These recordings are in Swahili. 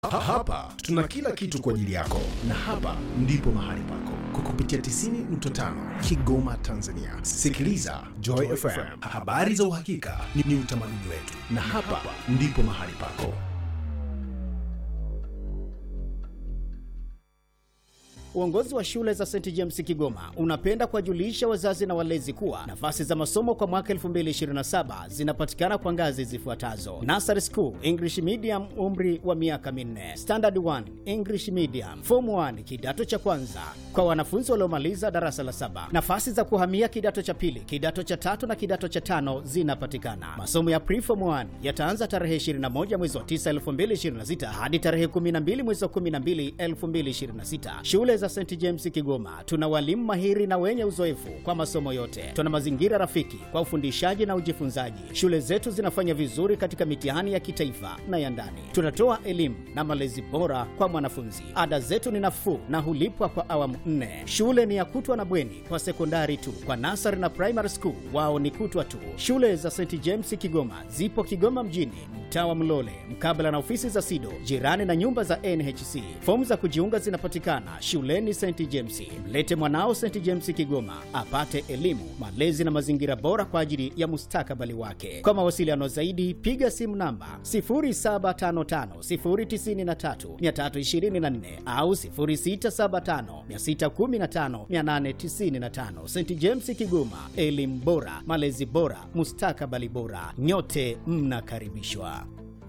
Ha- Hapa tuna kila kitu kwa ajili yako, na hapa ndipo mahali pako kwa kupitia 90.5 Kigoma, Tanzania. Sikiliza Joy FM, habari za uhakika ni, ni utamaduni wetu, na hapa ndipo mahali pako. Uongozi wa shule za St James Kigoma unapenda kuwajulisha wazazi na walezi kuwa nafasi za masomo kwa mwaka 2027 zinapatikana kwa ngazi zifuatazo: Nursery School English Medium, umri wa miaka minne; Standard 1 English Medium; Form 1 kidato cha kwanza kwa wanafunzi waliomaliza darasa la saba. Nafasi za kuhamia kidato cha pili, kidato cha tatu na kidato cha tano zinapatikana. Masomo ya Preform 1 yataanza tarehe 21 mwezi wa 9 2026 hadi tarehe 12 mwezi wa 12 2026. Shule za St James Kigoma tuna walimu mahiri na wenye uzoefu kwa masomo yote. Tuna mazingira rafiki kwa ufundishaji na ujifunzaji. Shule zetu zinafanya vizuri katika mitihani ya kitaifa na ya ndani. Tunatoa elimu na malezi bora kwa mwanafunzi. Ada zetu ni nafuu na hulipwa kwa awamu nne. Shule ni ya kutwa na bweni kwa sekondari tu. Kwa nasari na primary school wao ni kutwa tu. Shule za St James Kigoma zipo Kigoma mjini, mtaa wa Mlole, mkabala na ofisi za SIDO, jirani na nyumba za NHC. Fomu za kujiunga zinapatikana shuleni St James. Mlete mwanao St James Kigoma apate elimu, malezi na mazingira bora kwa ajili ya mustakabali wake. Kwa mawasiliano zaidi, piga simu namba 0755093324 au 0675615895. St James Kigoma, elimu bora, malezi bora, mustakabali bora. Nyote mnakaribishwa.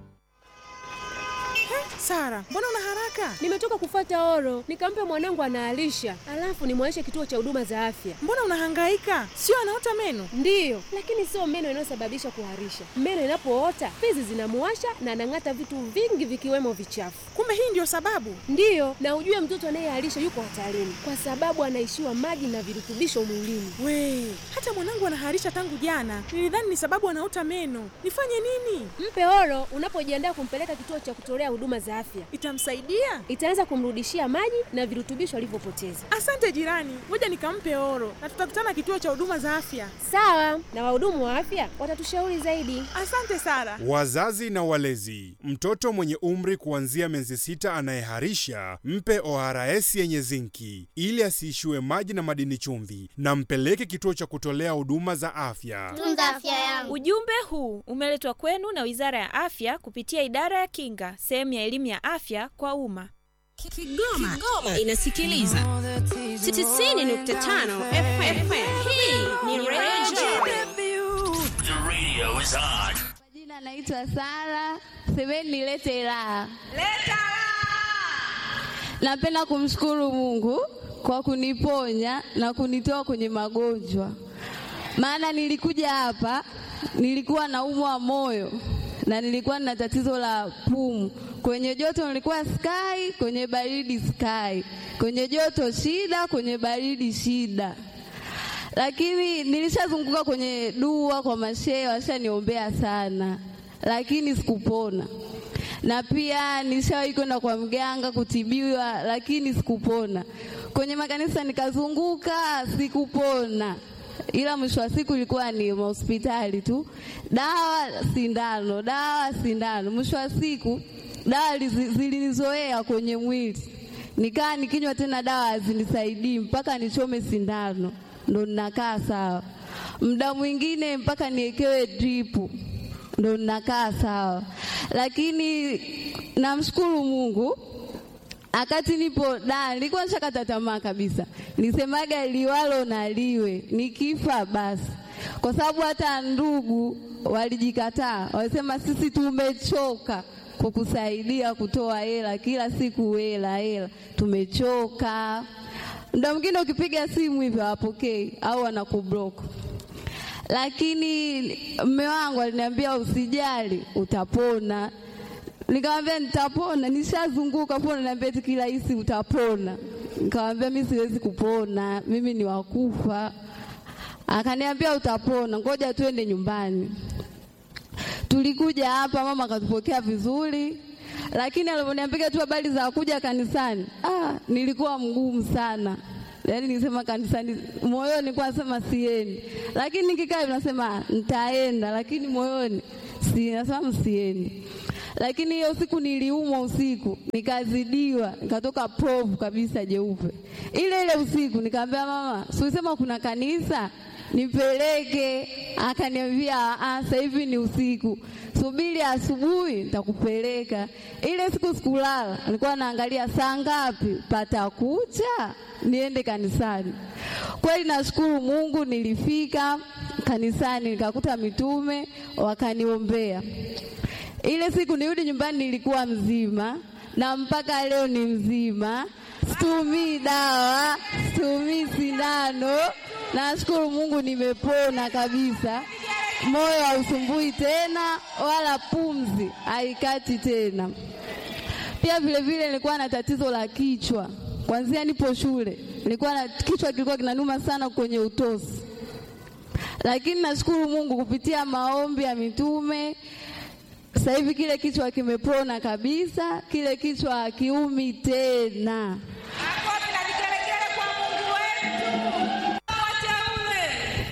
Sara, mbona una haraka? Nimetoka kufuata oro, nikampe mwanangu anaalisha, alafu nimwaishe kituo cha huduma za afya. Mbona unahangaika? Sio anaota meno? Ndiyo, lakini sio meno inayosababisha kuharisha. Meno inapoota fizi zinamuwasha na anang'ata vitu vingi vikiwemo vichafu. Kumbe hii ndio sababu. Ndiyo, na ujue mtoto anayeharisha yuko hatarini kwa sababu anaishiwa maji na virutubisho mwilini. We, hata mwanangu anaharisha tangu jana. Nilidhani ni sababu anaota meno. Nifanye nini? Mpe oro unapojiandaa kumpeleka kituo cha kutolea huduma za afya. Itamsaidia? Itaweza kumrudishia maji na virutubisho alivyopoteza. Asante jirani, ngoja nikampe oro na tutakutana kituo cha huduma za afya. Sawa, na wahudumu wa afya watatushauri zaidi. Asante Sara. Wazazi na walezi, mtoto mwenye umri kuanzia miezi sita anayeharisha mpe ORS yenye zinki ili asiishiwe maji na madini chumvi, na mpeleke kituo cha kutolea huduma za afya. Tunza afya yangu. Ujumbe huu umeletwa kwenu na Wizara ya Afya kupitia Idara ya Kinga, sehemu ya elimu ya afya kwa umma. Kigoma, Kigoma inasikiliza 90.5 FM. Hii ni Radio The radio is on. Jina naitwa Sara, semeni nilete raha. Napenda kumshukuru Mungu kwa kuniponya na kunitoa kwenye magonjwa, maana nilikuja hapa nilikuwa naumwa moyo na nilikuwa na tatizo la pumu. Kwenye joto nilikuwa sky, kwenye baridi sky, kwenye joto shida, kwenye baridi shida lakini nilishazunguka kwenye dua kwa mashehe, washaniombea sana, lakini sikupona. Na pia nilishawahi kwenda kwa mganga kutibiwa, lakini sikupona. Kwenye makanisa nikazunguka, sikupona, ila mwisho wa siku ilikuwa ni hospitali tu, dawa sindano, dawa sindano. Mwisho wa siku dawa lizi- zilinizoea kwenye mwili, nikaa nikinywa tena dawa hazinisaidii mpaka nichome sindano ndo ninakaa sawa. Muda mwingine mpaka niekewe dripu ndo ninakaa sawa, lakini namshukuru Mungu akati nipo da, nilikuwa nishakata tamaa kabisa, nisemaga liwalo na liwe, nikifa basi, kwa sababu hata ndugu walijikataa, walisema sisi tumechoka kukusaidia kutoa hela kila siku, hela hela, tumechoka. Muda mwingine ukipiga simu hivyo hawapokei au wanakublock. Lakini mme wangu aliniambia usijali, utapona. Nikamwambia nitapona, nishazunguka pona, niambia eti kila hisi utapona. Nikamwambia mimi siwezi kupona, mimi ni wakufa. Akaniambia utapona, ngoja tuende nyumbani. Tulikuja hapa, mama akatupokea vizuri, lakini alivyoniambia tu habari za kuja kanisani, ah, nilikuwa mgumu sana. Yaani nisema kanisani, moyoni nilikuwa nasema siendi, lakini nikikaa hivi nasema nitaenda, lakini moyoni si nasema msiendi. lakini hiyo siku niliumwa usiku, nikazidiwa, nikatoka povu kabisa jeupe. Ile ile usiku nikamwambia mama, si ulisema kuna kanisa nipeleke? Akaniambia "Ah, sasa hivi ni usiku, subiri asubuhi nitakupeleka. Ile siku sikulala, nilikuwa naangalia saa ngapi patakucha niende kanisani. Kweli nashukuru Mungu, nilifika kanisani nikakuta mitume wakaniombea. Ile siku nirudi nyumbani nilikuwa mzima na mpaka leo ni mzima, situmii dawa, situmii sindano. Nashukuru Mungu nimepona kabisa, moyo hausumbui tena wala pumzi haikati tena. Pia vile vile nilikuwa na tatizo la kichwa kwanzia nipo shule, nilikuwa na kichwa kilikuwa kinanuma sana kwenye utosi, lakini nashukuru Mungu kupitia maombi ya mitume sasa hivi kile kichwa kimepona kabisa, kile kichwa hakiumi tena. Makofi na vigelegele kwa Mungu wetu. Wateule.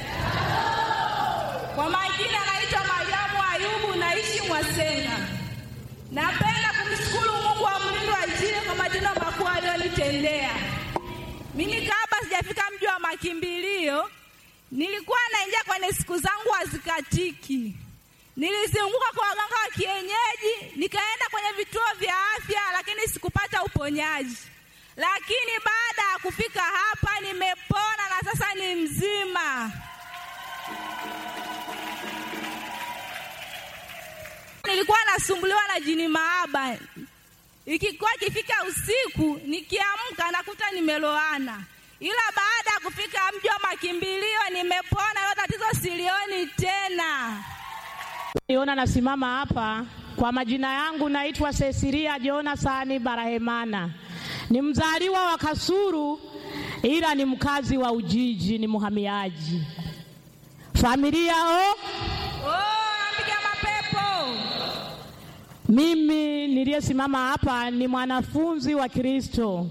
Kwa majina naitwa Mariamu Ayubu, naishi Mwasenga. Napenda kumshukuru Mungu wa mlindo wa Injili kwa matendo makuu aliyonitendea. Mimi kabla sijafika mji wa makimbilio, nilikuwa naingia kwenye siku zangu hazikatiki. Nilizunguka kwa waganga wa kienyeji, nikaenda kwenye vituo vya afya, lakini sikupata uponyaji. Lakini baada ya kufika hapa nimepona na sasa ni mzima. Nilikuwa nasumbuliwa na jini maaba, ikikuwa ikifika usiku nikiamka nakuta nimeloana, ila baada ya kufika mji wa makimbilio nimepona, hilo tatizo silioni tena. Niona nasimama hapa kwa majina yangu naitwa Cecilia Jonasani Barahemana. Ni mzaliwa wa Kasuru ila ni mkazi wa Ujiji, ni muhamiaji. Familia o, Oh, napiga mapepo. mimi niliyesimama hapa ni mwanafunzi wa Kristo.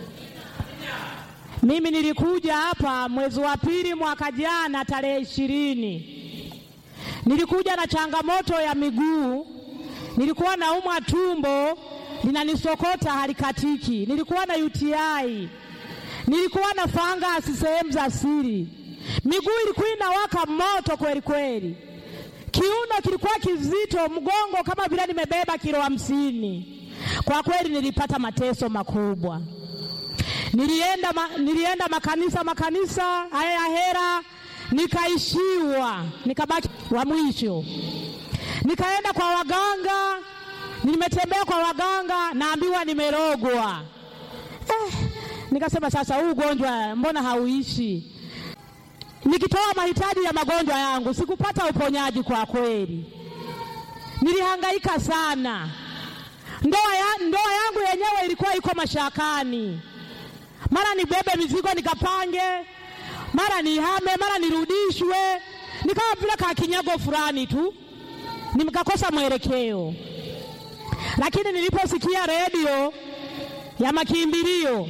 Mimi nilikuja hapa mwezi wa pili mwaka jana tarehe ishirini. Nilikuja na changamoto ya miguu, nilikuwa naumwa tumbo linanisokota halikatiki, nilikuwa na UTI, nilikuwa na fangasi sehemu za siri, miguu ilikuwa inawaka moto kweli kweli, kiuno kilikuwa kizito, mgongo kama vile nimebeba kilo hamsini. Kwa kweli nilipata mateso makubwa. Nilienda, ma, nilienda makanisa makanisa haya ya hera nikaishiwa, nikabaki wa mwisho. Nikaenda kwa waganga, nimetembea kwa waganga, naambiwa nimerogwa. Eh, nikasema sasa, huu ugonjwa mbona hauishi? Nikitoa mahitaji ya magonjwa yangu sikupata uponyaji. Kwa kweli nilihangaika sana. Ndoa, ya, ndoa yangu yenyewe ilikuwa iko mashakani, mara nibebe mizigo nikapange mara nihame, mara nirudishwe, nikawa vile kakinyago fulani tu, nikakosa mwelekeo. Lakini niliposikia redio ya makimbilio,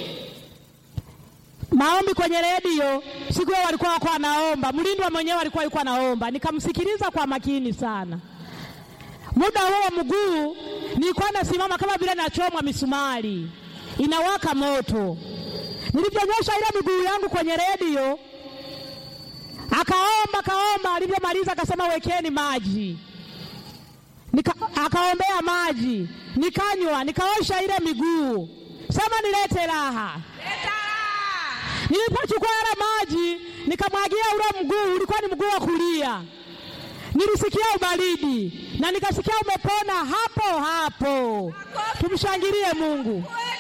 maombi kwenye redio, siku hiyo walikuwa wako wanaomba, mlindwa mwenyewe alikuwa yuko anaomba, nikamsikiliza kwa makini sana. Muda huo mguu nilikuwa nasimama kama vile nachomwa misumari, inawaka moto nilivyonyosha ile miguu yangu kwenye redio, akaomba akaomba. Alivyomaliza akasema wekeni maji, Nika, akaombea maji, nikanywa, nikaosha ile miguu. Sema nilete raha. Nilipochukua yale maji nikamwagia ule mguu, ulikuwa ni mguu wa kulia, nilisikia ubaridi na nikasikia umepona hapo hapo. Tumshangilie Mungu.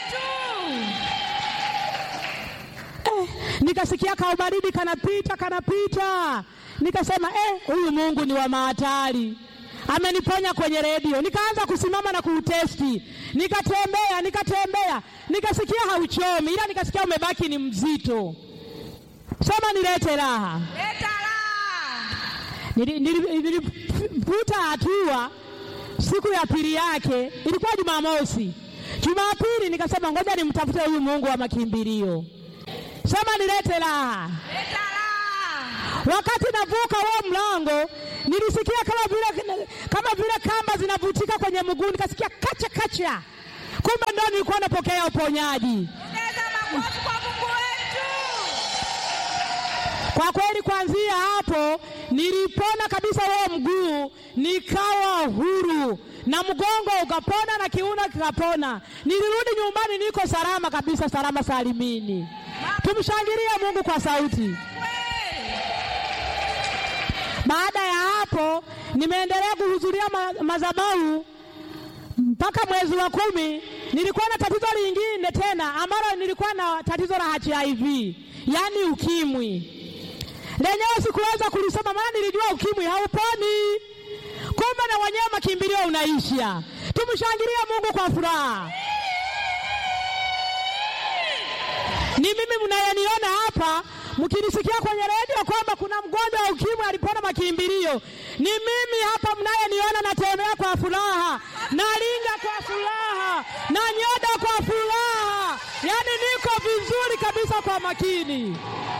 nikasikia kaubaridi kanapita kanapita, nikasema eh, huyu Mungu ni wa mahatari, ameniponya kwenye redio. Nikaanza kusimama na kuutesti, nikatembea nikatembea, nikasikia hauchomi, ila nikasikia umebaki ni mzito. Sema nilete raha. Leta raha. Nilivuta hatua. Siku ya pili yake ilikuwa Jumamosi. Jumapili nikasema ngoja nimtafute huyu Mungu wa makimbilio Sema nilete raha. Leta raha. Wakati navuka huo mlango, nilisikia kama vile kama vile kamba zinavutika kwenye mguu, nikasikia kacha kacha, kumbe ndo nilikuwa napokea uponyaji. Kwa kweli kuanzia hapo nilipona kabisa huo mguu, nikawa huru na mgongo ukapona na kiuno kikapona. Nilirudi nyumbani niko salama kabisa, salama salimini. Tumshangilie Mungu kwa sauti. Baada ya hapo nimeendelea kuhudhuria ma madhabahu mpaka mwezi wa kumi. Nilikuwa na tatizo lingine tena ambalo nilikuwa na tatizo la HIV, yaani ukimwi lenyewe sikuweza kulisoma, maana nilijua ukimwi hauponi, kumbe na wenyewe makimbilio unaisha. Tumshangilie Mungu kwa furaha. Ni mimi mnayeniona hapa mkinisikia kwenye redio kwamba kuna mgonjwa wa ukimwi alipona makimbilio, ni mimi hapa mnayeniona, natembea kwa furaha, nalinga kwa furaha, na nyoda kwa furaha, yaani niko vizuri kabisa kwa makini.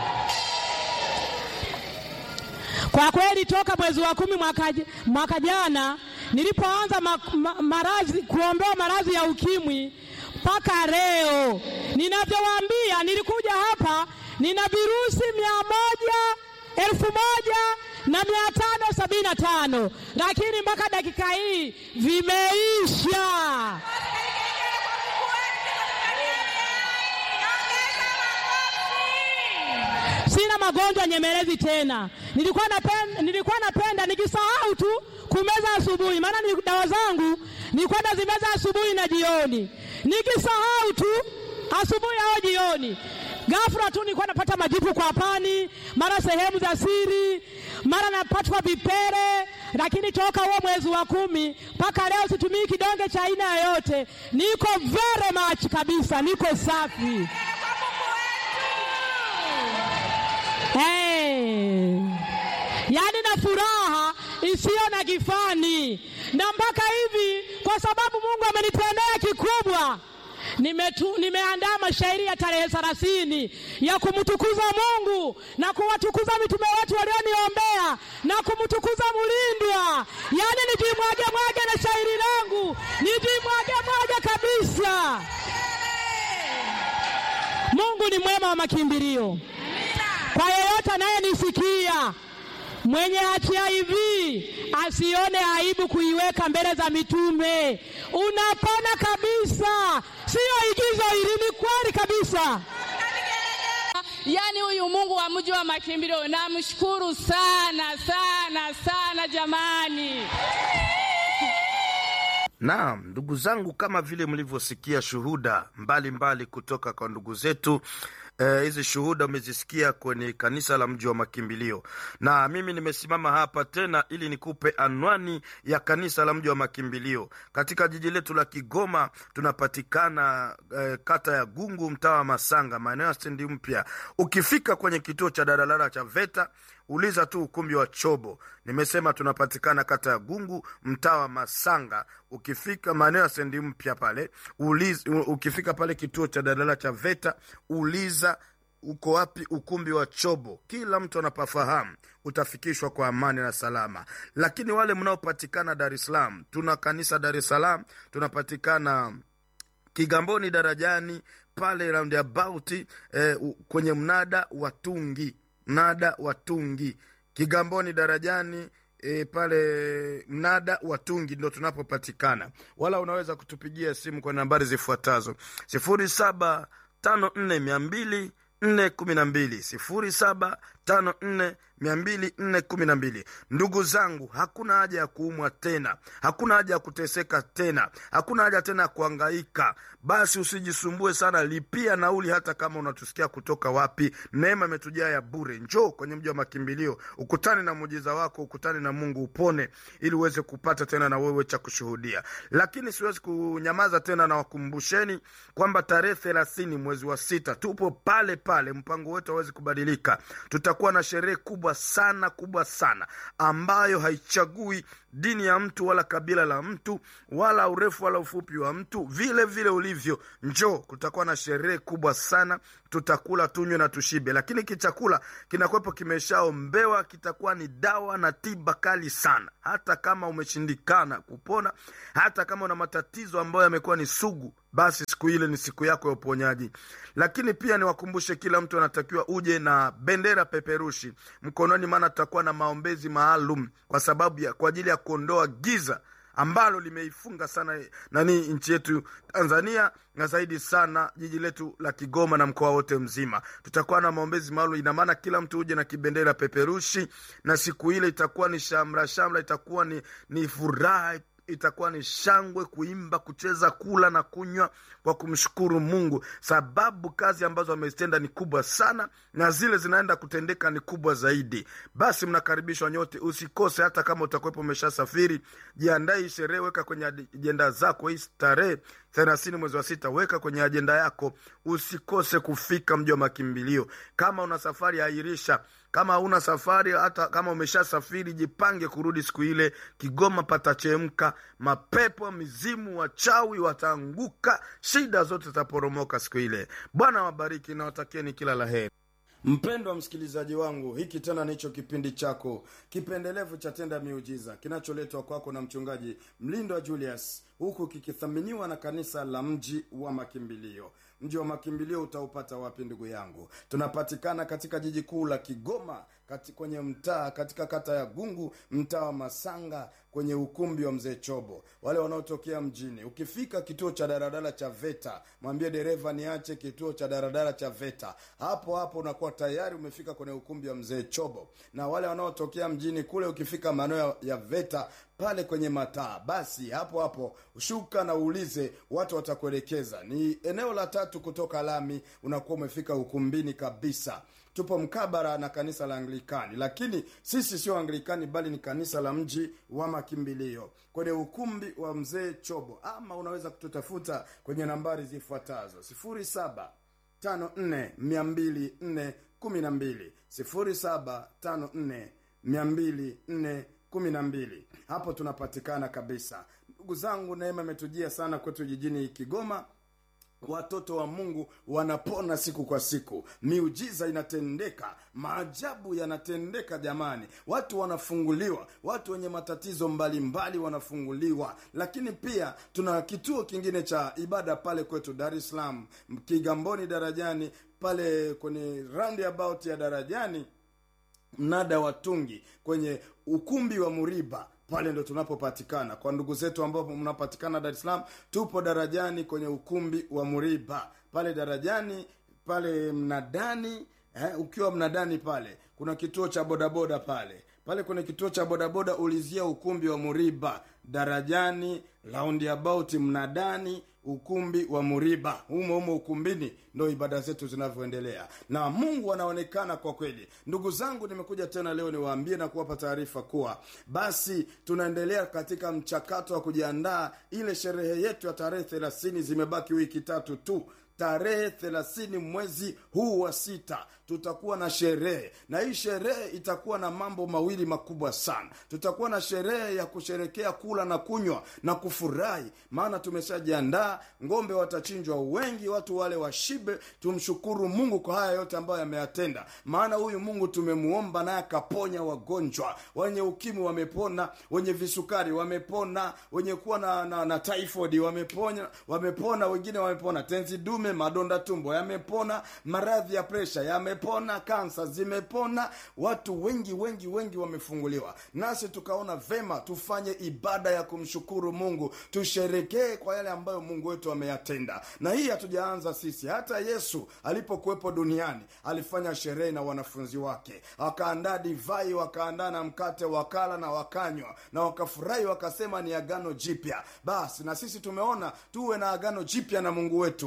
Kwa kweli toka mwezi wa kumi mwaka, mwaka jana nilipoanza ma, ma, maradhi kuombewa maradhi ya ukimwi mpaka leo ninavyowaambia, nilikuja hapa nina virusi mia moja elfu moja na mia tano sabini na tano lakini mpaka dakika hii vimeisha. Sina magonjwa nyemelezi tena. Nilikuwa napenda, nilikuwa napenda nikisahau tu kumeza asubuhi, maana ni dawa zangu nilikuwa nazimeza asubuhi na jioni, nikisahau tu asubuhi au jioni ghafla tu nilikuwa napata majipu kwa pani, mara sehemu za siri, mara napatwa vipele. Lakini toka huo mwezi wa kumi mpaka leo situmii kidonge cha aina yoyote, niko very much kabisa, niko safi. Hey. Yaani na furaha isiyo na kifani, na mpaka hivi, kwa sababu Mungu amenitendea kikubwa Nimetu, nimeandaa mashairi ya tarehe thelathini ya kumtukuza Mungu na kuwatukuza mitume wetu walioniombea na kumtukuza Mulindwa, yaani nijimwage mwage na shairi langu nijimwage mwage kabisa. Mungu ni mwema wa makimbilio kwa yeyote anayenisikia mwenye HIV asione aibu kuiweka mbele za mitume. Unapona kabisa, siyo igizo hili, ni kweli kabisa. Yaani huyu Mungu wa mji wa makimbilio namshukuru sana sana sana jamani. Naam, ndugu zangu, kama vile mlivyosikia shuhuda mbalimbali mbali kutoka kwa ndugu zetu hizi eh, shuhuda umezisikia kwenye kanisa la mji wa makimbilio, na mimi nimesimama hapa tena ili nikupe anwani ya kanisa la mji wa makimbilio katika jiji letu la Kigoma. Tunapatikana eh, kata ya Gungu, mtaa wa Masanga, maeneo ya stendi mpya. Ukifika kwenye kituo cha daladala cha VETA uliza tu ukumbi wa Chobo. Nimesema tunapatikana kata ya Gungu, mtaa wa Masanga. Ukifika maeneo ya stendi mpya pale uliza, ukifika pale kituo cha daladala cha VETA uliza uko wapi ukumbi wa Chobo. Kila mtu anapafahamu, utafikishwa kwa amani na salama. Lakini wale mnaopatikana Dar es Salaam, tuna kanisa Dar es Salaam, tunapatikana Kigamboni darajani pale roundabout eh, kwenye mnada wa Tungi mnada wa Tungi Kigamboni darajani e, pale mnada wa Tungi ndo tunapopatikana, wala unaweza kutupigia simu kwa nambari zifuatazo sifuri saba tano nne mia mbili nne kumi na mbili sifuri saba tano nne mia mbili nne kumi na mbili. Ndugu zangu, hakuna haja ya kuumwa tena, hakuna haja ya kuteseka tena, hakuna haja tena ya kuangaika. Basi usijisumbue sana, lipia nauli, hata kama unatusikia kutoka wapi. Neema imetujaa ya bure. Njoo kwenye mji wa makimbilio, ukutane na muujiza wako, ukutane na Mungu, upone, ili uweze kupata tena na wewe cha kushuhudia. Lakini siwezi kunyamaza tena, na wakumbusheni kwamba tarehe thelathini mwezi wa sita tupo pale pale, mpango wetu hawezi kubadilika. Tutakuwa na sherehe kubwa sana kubwa sana ambayo haichagui dini ya mtu wala kabila la mtu wala urefu wala ufupi wa mtu vile vile ulivyo njoo kutakuwa na sherehe kubwa sana tutakula tunywe na tushibe lakini kichakula kinakuwepo kimeshaombewa kitakuwa ni dawa na tiba kali sana hata kama umeshindikana kupona hata kama una matatizo ambayo yamekuwa ni sugu basi siku ile ni siku yako ya uponyaji lakini pia niwakumbushe kila mtu anatakiwa uje na bendera peperushi mkononi maana tutakuwa na maombezi maalum kwa sababu ya kwa ajili ya kuondoa giza ambalo limeifunga sana nani nchi yetu tanzania na zaidi sana jiji letu la kigoma na mkoa wote mzima tutakuwa na maombezi maalum ina maana kila mtu uje na kibendera peperushi na siku ile itakuwa ni shamra shamra itakuwa ni, ni furaha itakuwa ni shangwe kuimba kucheza kula na kunywa kwa kumshukuru mungu sababu kazi ambazo amezitenda ni kubwa sana na zile zinaenda kutendeka ni kubwa zaidi basi mnakaribishwa nyote usikose hata kama utakuwepo umeshasafiri jiandae hii sherehe weka kwenye ajenda zako hii tarehe thelathini mwezi wa sita weka kwenye ajenda yako usikose kufika mji wa makimbilio kama una safari airisha kama hauna safari hata kama umeshasafiri jipange kurudi siku ile kigoma patachemka mapepo mizimu wachawi wataanguka shida zote zitaporomoka siku ile bwana wabariki na watakieni kila la heri mpendwa msikilizaji wangu hiki tena nicho kipindi chako kipendelevu cha tenda miujiza kinacholetwa kwako na mchungaji mlindwa julius huku kikithaminiwa na kanisa la mji wa makimbilio mji wa makimbilio utaupata wapi ndugu yangu tunapatikana katika jiji kuu la kigoma kati kwenye mtaa katika kata ya gungu mtaa wa masanga kwenye ukumbi wa mzee chobo wale wanaotokea mjini ukifika kituo cha daradara cha veta mwambie dereva niache kituo cha daradara cha veta hapo hapo unakuwa tayari umefika kwenye ukumbi wa mzee chobo na wale wanaotokea mjini kule ukifika maeneo ya veta pale kwenye mataa basi hapo hapo shuka na uulize watu watakuelekeza ni eneo la tatu kutoka lami unakuwa umefika ukumbini kabisa tupo mkabara na kanisa la anglikani lakini sisi sio anglikani bali ni kanisa la mji wa makimbilio kwenye ukumbi wa mzee chobo ama unaweza kututafuta kwenye nambari zifuatazo sifuri saba tano nne mia mbili nne kumi na mbili sifuri saba tano nne mia mbili nne kumi na mbili hapo tunapatikana kabisa ndugu zangu neema imetujia sana kwetu jijini kigoma watoto wa mungu wanapona siku kwa siku miujiza inatendeka maajabu yanatendeka jamani watu wanafunguliwa watu wenye matatizo mbalimbali mbali wanafunguliwa lakini pia tuna kituo kingine cha ibada pale kwetu dar es salaam kigamboni darajani pale kwenye roundabout ya darajani mnada wa tungi kwenye ukumbi wa muriba pale ndo tunapopatikana kwa ndugu zetu ambao mnapatikana dar es salaam tupo darajani kwenye ukumbi wa muriba pale darajani pale mnadani eh, ukiwa mnadani pale kuna kituo cha bodaboda pale pale kwenye kituo cha bodaboda ulizia ukumbi wa muriba darajani roundabout mnadani ukumbi wa muriba humo humo ukumbini ndo ibada zetu zinavyoendelea na mungu anaonekana kwa kweli ndugu zangu nimekuja tena leo niwaambie na kuwapa taarifa kuwa basi tunaendelea katika mchakato wa kujiandaa ile sherehe yetu ya tarehe thelathini zimebaki wiki tatu tu tarehe thelathini mwezi huu wa sita tutakuwa na sherehe na hii sherehe itakuwa na mambo mawili makubwa sana tutakuwa na sherehe ya kusherekea kula na kunywa na kufurahi maana tumeshajiandaa ngombe watachinjwa wengi watu wale washibe tumshukuru mungu kwa haya yote ambayo yameyatenda maana huyu mungu tumemuomba naye akaponya wagonjwa wenye ukimwi wamepona wenye visukari wamepona wenye kuwa na, na, na typhoid wamepona wamepona wengine wamepona tenzi dume madonda tumbo yamepona maradhi ya presha yamepona kansa zimepona watu wengi wengi wengi wamefunguliwa nasi tukaona vema tufanye ibada ya kumshukuru mungu tusherekee kwa yale ambayo mungu wetu ameyatenda na hii hatujaanza sisi hata yesu alipokuwepo duniani alifanya sherehe na wanafunzi wake wakaandaa divai wakaandaa na mkate wakala na wakanywa na wakafurahi wakasema ni agano jipya basi na sisi tumeona tuwe na agano jipya na mungu wetu tuwe na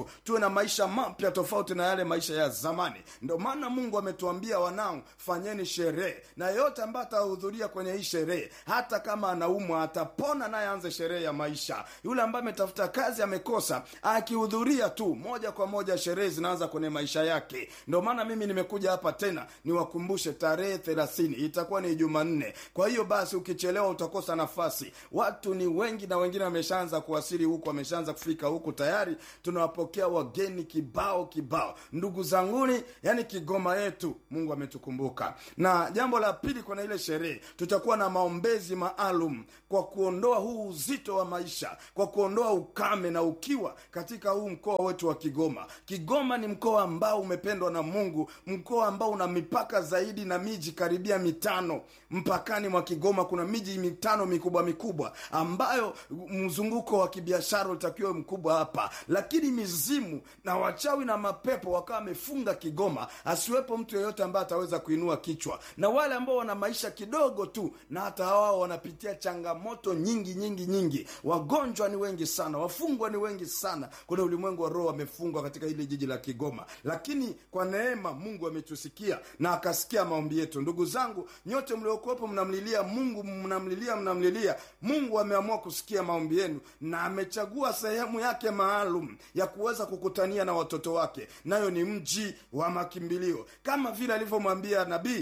na maisha mapya tofauti na yale maisha ya zamani ndio maana mungu ametuambia wanangu fanyeni sherehe na yeyote ambaye atahudhuria kwenye hii sherehe hata kama anaumwa atapona naye aanze sherehe ya maisha yule ambaye ametafuta kazi amekosa akihudhuria tu moja kwa moja sherehe zinaanza kwenye maisha yake ndio maana mimi nimekuja hapa tena niwakumbushe tarehe thelathini itakuwa ni jumanne kwa hiyo basi ukichelewa utakosa nafasi watu ni wengi na wengine wameshaanza kuwasili huku wameshaanza kufika huku tayari tunawapokea wageni kibao kibao ndugu zanguni yani kigoma yetu mungu ametukumbuka na jambo la pili kwenye ile sherehe tutakuwa na maombezi maalum kwa kuondoa huu uzito wa maisha kwa kuondoa ukame na ukiwa katika huu mkoa wetu wa kigoma kigoma ni mkoa ambao umependwa na mungu mkoa ambao una mipaka zaidi na miji karibia mitano mpakani mwa kigoma kuna miji mitano mikubwa mikubwa ambayo mzunguko wa kibiashara utakiwa mkubwa hapa lakini mizimu na wachawi na mapepo wakawa wamefunga kigoma asiwepo mtu yeyote ambaye ataweza kuinua kichwa na wale ambao wana maisha kidogo tu na hata wao wanapitia changamoto nyingi nyingi nyingi wagonjwa ni wengi sana wafungwa ni wengi sana kuna ulimwengu wa roho wamefungwa katika hili jiji la kigoma lakini kwa neema mungu ametusikia na akasikia maombi yetu ndugu zangu nyote mliokuwepo mnamlilia mungu mnamlilia mnamlilia mungu ameamua kusikia maombi yenu na amechagua sehemu yake maalum ya kuweza kukutania na watoto wake nayo ni mji wa makimbilio kama vile alivyomwambia nabii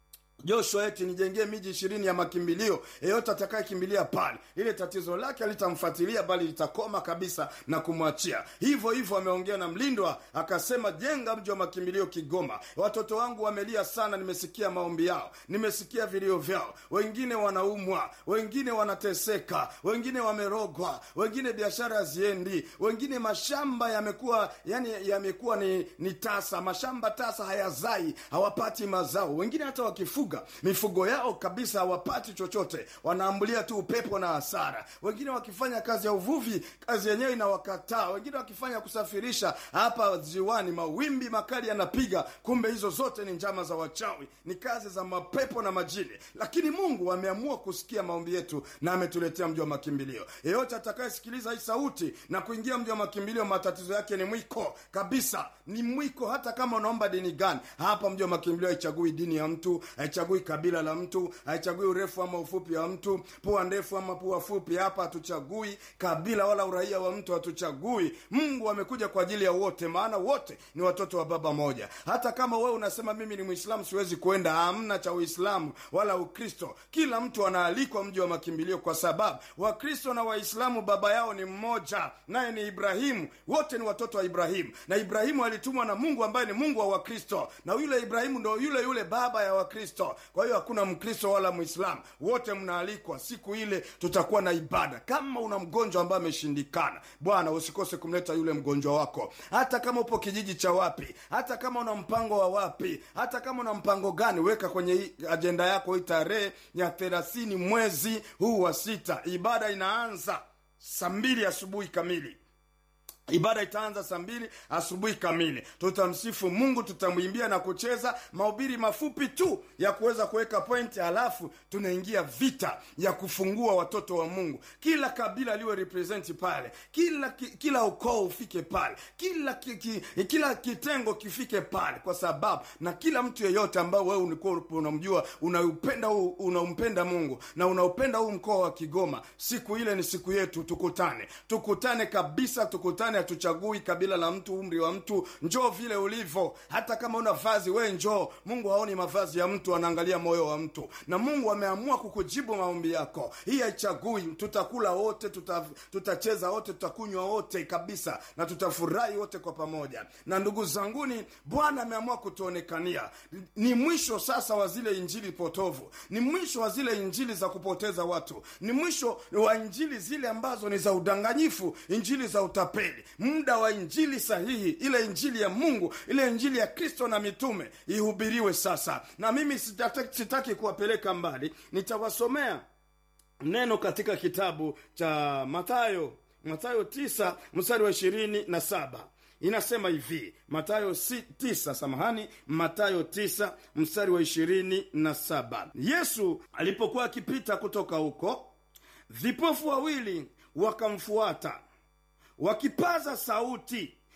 joshua eti nijengee miji ishirini ya makimbilio yeyote atakayekimbilia pale ile tatizo lake alitamfuatilia bali litakoma kabisa na kumwachia hivyo hivyo ameongea na mlindwa akasema jenga mji wa makimbilio kigoma watoto wangu wamelia sana nimesikia maombi yao nimesikia vilio vyao wengine wanaumwa wengine wanateseka wengine wamerogwa wengine biashara haziendi wengine mashamba yamekuwa yani yamekuwa ni, ni tasa mashamba tasa hayazai hawapati mazao wengine hata wakifuga mifugo yao kabisa hawapati chochote wanaambulia tu upepo na hasara wengine wakifanya kazi ya uvuvi kazi yenyewe inawakataa wengine wakifanya kusafirisha hapa ziwani mawimbi makali yanapiga kumbe hizo zote ni njama za wachawi ni kazi za mapepo na majini lakini mungu ameamua kusikia maombi yetu na ametuletea mji wa makimbilio yeyote atakayesikiliza hii sauti na kuingia mji wa makimbilio matatizo yake ni mwiko kabisa ni mwiko hata kama unaomba dini gani hapa mji wa makimbilio haichagui dini ya mtu haichagui kabila la mtu haichagui urefu ama ufupi wa mtu pua ndefu ama pua fupi hapa hatuchagui kabila wala uraia wa mtu hatuchagui mungu amekuja kwa ajili ya wote maana wote ni watoto wa baba moja hata kama wewe unasema mimi ni mwislamu siwezi kuenda hamna cha uislamu wala ukristo kila mtu anaalikwa mji wa makimbilio kwa sababu wakristo na waislamu baba yao ni mmoja naye ni ibrahimu wote ni watoto wa ibrahimu na ibrahimu alitumwa na mungu ambaye ni mungu wa wakristo na yule ibrahimu ndo yule yule baba ya wakristo kwa hiyo hakuna mkristo wala mwislamu wote mnaalikwa siku ile tutakuwa na ibada kama una mgonjwa ambaye ameshindikana bwana usikose kumleta yule mgonjwa wako hata kama upo kijiji cha wapi hata kama una mpango wa wapi hata kama una mpango gani weka kwenye hii ajenda yako hii tarehe ya thelathini mwezi huu wa sita ibada inaanza saa mbili asubuhi kamili ibada itaanza saa mbili asubuhi kamili tutamsifu mungu tutamwimbia na kucheza mahubiri mafupi tu ya kuweza kuweka pointi halafu tunaingia vita ya kufungua watoto wa mungu kila kabila liwe representi pale kila ki, kila ukoo ufike pale kila ki, ki, kila kitengo kifike pale kwa sababu na kila mtu yeyote ambao wewe ulikuwa unamjua unaupenda unampenda mungu na unaupenda huu mkoa wa kigoma siku ile ni siku yetu tukutane tukutane kabisa tukutane hatuchagui kabila la mtu umri wa mtu njoo vile ulivyo hata kama una vazi we njoo mungu haoni mavazi ya mtu anaangalia moyo wa mtu na mungu ameamua kukujibu maombi yako hii haichagui tutakula wote tuta, tutacheza wote tutakunywa wote kabisa na tutafurahi wote kwa pamoja na ndugu zanguni bwana ameamua kutuonekania ni mwisho sasa wa zile injili potovu ni mwisho wa zile injili za kupoteza watu ni mwisho wa injili zile ambazo ni za udanganyifu injili za utapeli muda wa injili sahihi ile injili ya mungu ile injili ya kristo na mitume ihubiriwe sasa na mimi sitaki, sitaki kuwapeleka mbali nitawasomea neno katika kitabu cha matayo matayo tisa mstari wa ishirini na saba inasema hivi matayo si, tisa samahani matayo tisa mstari wa ishirini na saba yesu alipokuwa akipita kutoka huko vipofu wawili wakamfuata wakipaza sauti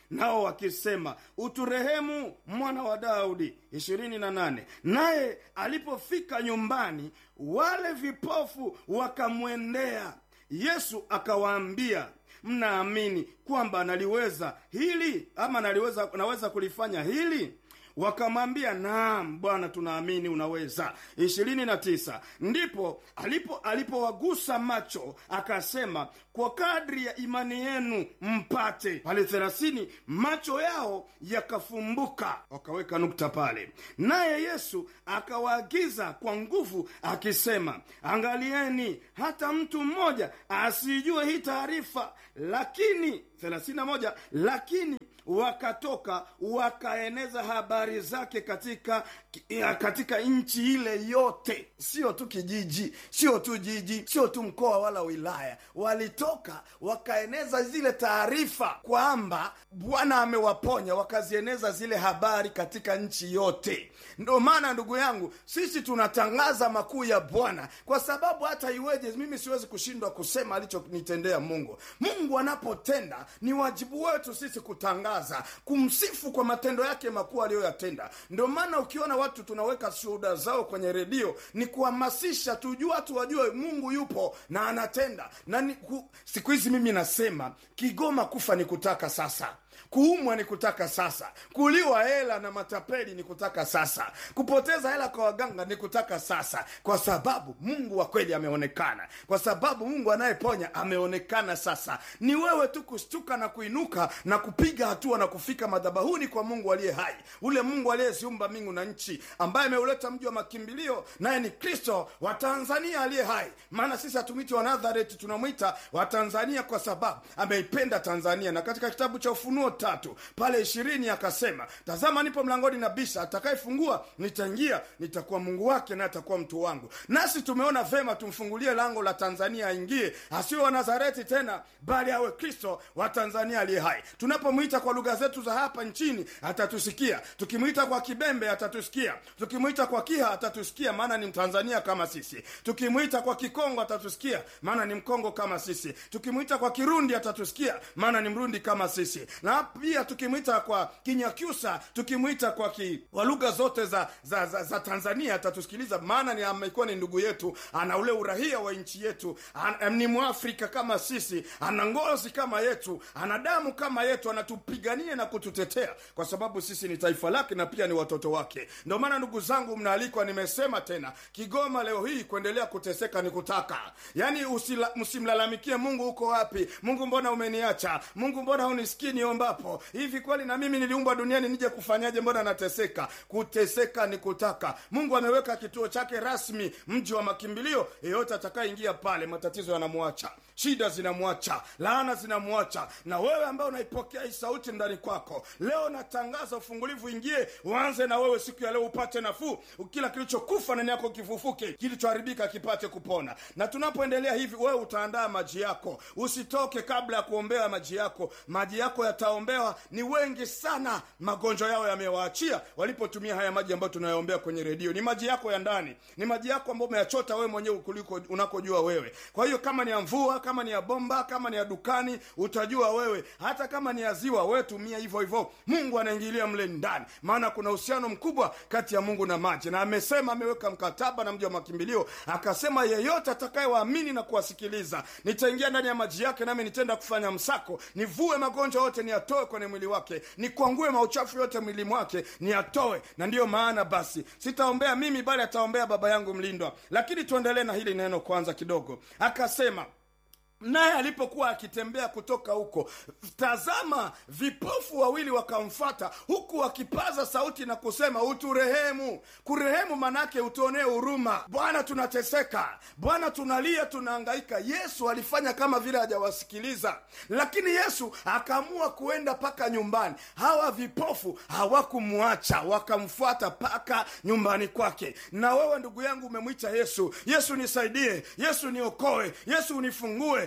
nao wakisema uturehemu mwana wa daudi ishirini na nane naye alipofika nyumbani wale vipofu wakamwendea yesu akawaambia mnaamini kwamba naliweza hili ama naliweza naweza kulifanya hili wakamwambia naam bwana tunaamini unaweza ishirini na tisa ndipo alipo alipowagusa macho akasema kwa kadri ya imani yenu mpate pale thelathini macho yao yakafumbuka wakaweka nukta pale naye yesu akawaagiza kwa nguvu akisema angalieni hata mtu mmoja asijue hii taarifa lakini thelathini na moja lakini wakatoka wakaeneza habari zake katika katika nchi ile yote sio tu kijiji sio tu jiji sio tu mkoa wala wilaya walitoka wakaeneza zile taarifa kwamba bwana amewaponya wakazieneza zile habari katika nchi yote ndo maana ndugu yangu sisi tunatangaza makuu ya bwana kwa sababu hata iweje mimi siwezi kushindwa kusema alichonitendea mungu mungu anapotenda ni wajibu wetu sisi kutangaza kumsifu kwa matendo yake makuu aliyoyatenda ndio maana ukiona watu tunaweka shuhuda zao kwenye redio ni kuhamasisha tujue watu wajue mungu yupo na anatenda na ni, ku, siku hizi mimi nasema kigoma kufa ni kutaka sasa kuumwa ni kutaka sasa kuliwa hela na matapeli ni kutaka sasa kupoteza hela kwa waganga ni kutaka sasa kwa sababu mungu wa kweli ameonekana kwa sababu mungu anayeponya ameonekana sasa ni wewe tu kushtuka na kuinuka na kupiga hatua na kufika madhabahuni kwa mungu aliye hai ule mungu aliyeziumba mbingu na nchi ambaye ameuleta mji wa makimbilio naye ni kristo wa tanzania aliye hai maana sisi hatumwiti wa nazareti tunamwita wa tanzania kwa sababu ameipenda tanzania na katika kitabu cha ufunuo tatu pale ishirini akasema tazama nipo mlangoni na bisha atakayefungua nitaingia nitakuwa mungu wake naye atakuwa mtu wangu nasi tumeona vema tumfungulie lango la tanzania aingie asiwe wa nazareti tena bali awe kristo wa tanzania aliye hai tunapomwita kwa lugha zetu za hapa nchini atatusikia tukimwita kwa kibembe atatusikia tukimwita kwa kiha atatusikia maana ni mtanzania kama sisi tukimwita kwa kikongo atatusikia maana ni mkongo kama sisi tukimwita kwa kirundi atatusikia maana ni mrundi kama sisi na pia tukimwita kwa kinyakyusa tukimwita kwa ki, kwa lugha zote za, za, za, za tanzania atatusikiliza maana ni amekuwa ni ndugu yetu ana ule urahia wa nchi yetu an, ni mwafrika kama sisi ana ngozi kama yetu ana damu kama yetu anatupigania na kututetea kwa sababu sisi ni taifa lake na pia ni watoto wake ndio maana ndugu zangu mnaalikwa nimesema tena kigoma leo hii kuendelea kuteseka ni kutaka yaani msimlalamikie mungu uko wapi mungu mbona umeniacha mungu mbona unisikii niombapo hivi kweli na mimi niliumbwa duniani nije kufanyaje mbona nateseka kuteseka ni kutaka mungu ameweka kituo chake rasmi mji wa makimbilio yeyote atakayeingia pale matatizo yanamwacha shida zinamwacha laana zinamwacha na wewe ambaye unaipokea hii sauti ndani kwako leo natangaza ufungulivu ingie uanze na wewe siku ya leo upate nafuu kila kilichokufa ndani yako kifufuke kilichoharibika kipate kupona na tunapoendelea hivi wewe utaandaa maji yako usitoke kabla ya kuombea maji yako maji yako yataombewa ni wengi sana magonjwa yao yamewaachia walipotumia haya maji ambayo tunayoombea kwenye redio ni maji yako ya ndani ni maji yako ambayo umeyachota wewe mwenyewe kuliko unakojua wewe kwa hiyo kama ni ya mvua kama ni ya bomba kama ni ya dukani utajua wewe hata kama ni ya ziwa wewe tumia hivyo hivyo mungu anaingilia mle ndani maana kuna uhusiano mkubwa kati ya mungu na maji na amesema ameweka mkataba na mji wa makimbilio akasema yeyote atakayewaamini na kuwasikiliza nitaingia ndani ya maji yake nami nitenda kufanya msako nivue magonjwa yote niyatoe kwenye mwili wake nikwangue mauchafu yote mwili mwake niyatoe na ndiyo maana basi sitaombea mimi bali ataombea baba yangu mlindwa lakini tuendelee na hili neno kwanza kidogo akasema naye alipokuwa akitembea kutoka huko tazama vipofu wawili wakamfata huku wakipaza sauti na kusema uturehemu kurehemu manake utuonee huruma bwana tunateseka bwana tunalia tunaangaika yesu alifanya kama vile hajawasikiliza lakini yesu akaamua kuenda mpaka nyumbani hawa vipofu hawakumwacha wakamfuata mpaka nyumbani kwake na wewe ndugu yangu umemwita yesu yesu nisaidie yesu niokoe yesu unifungue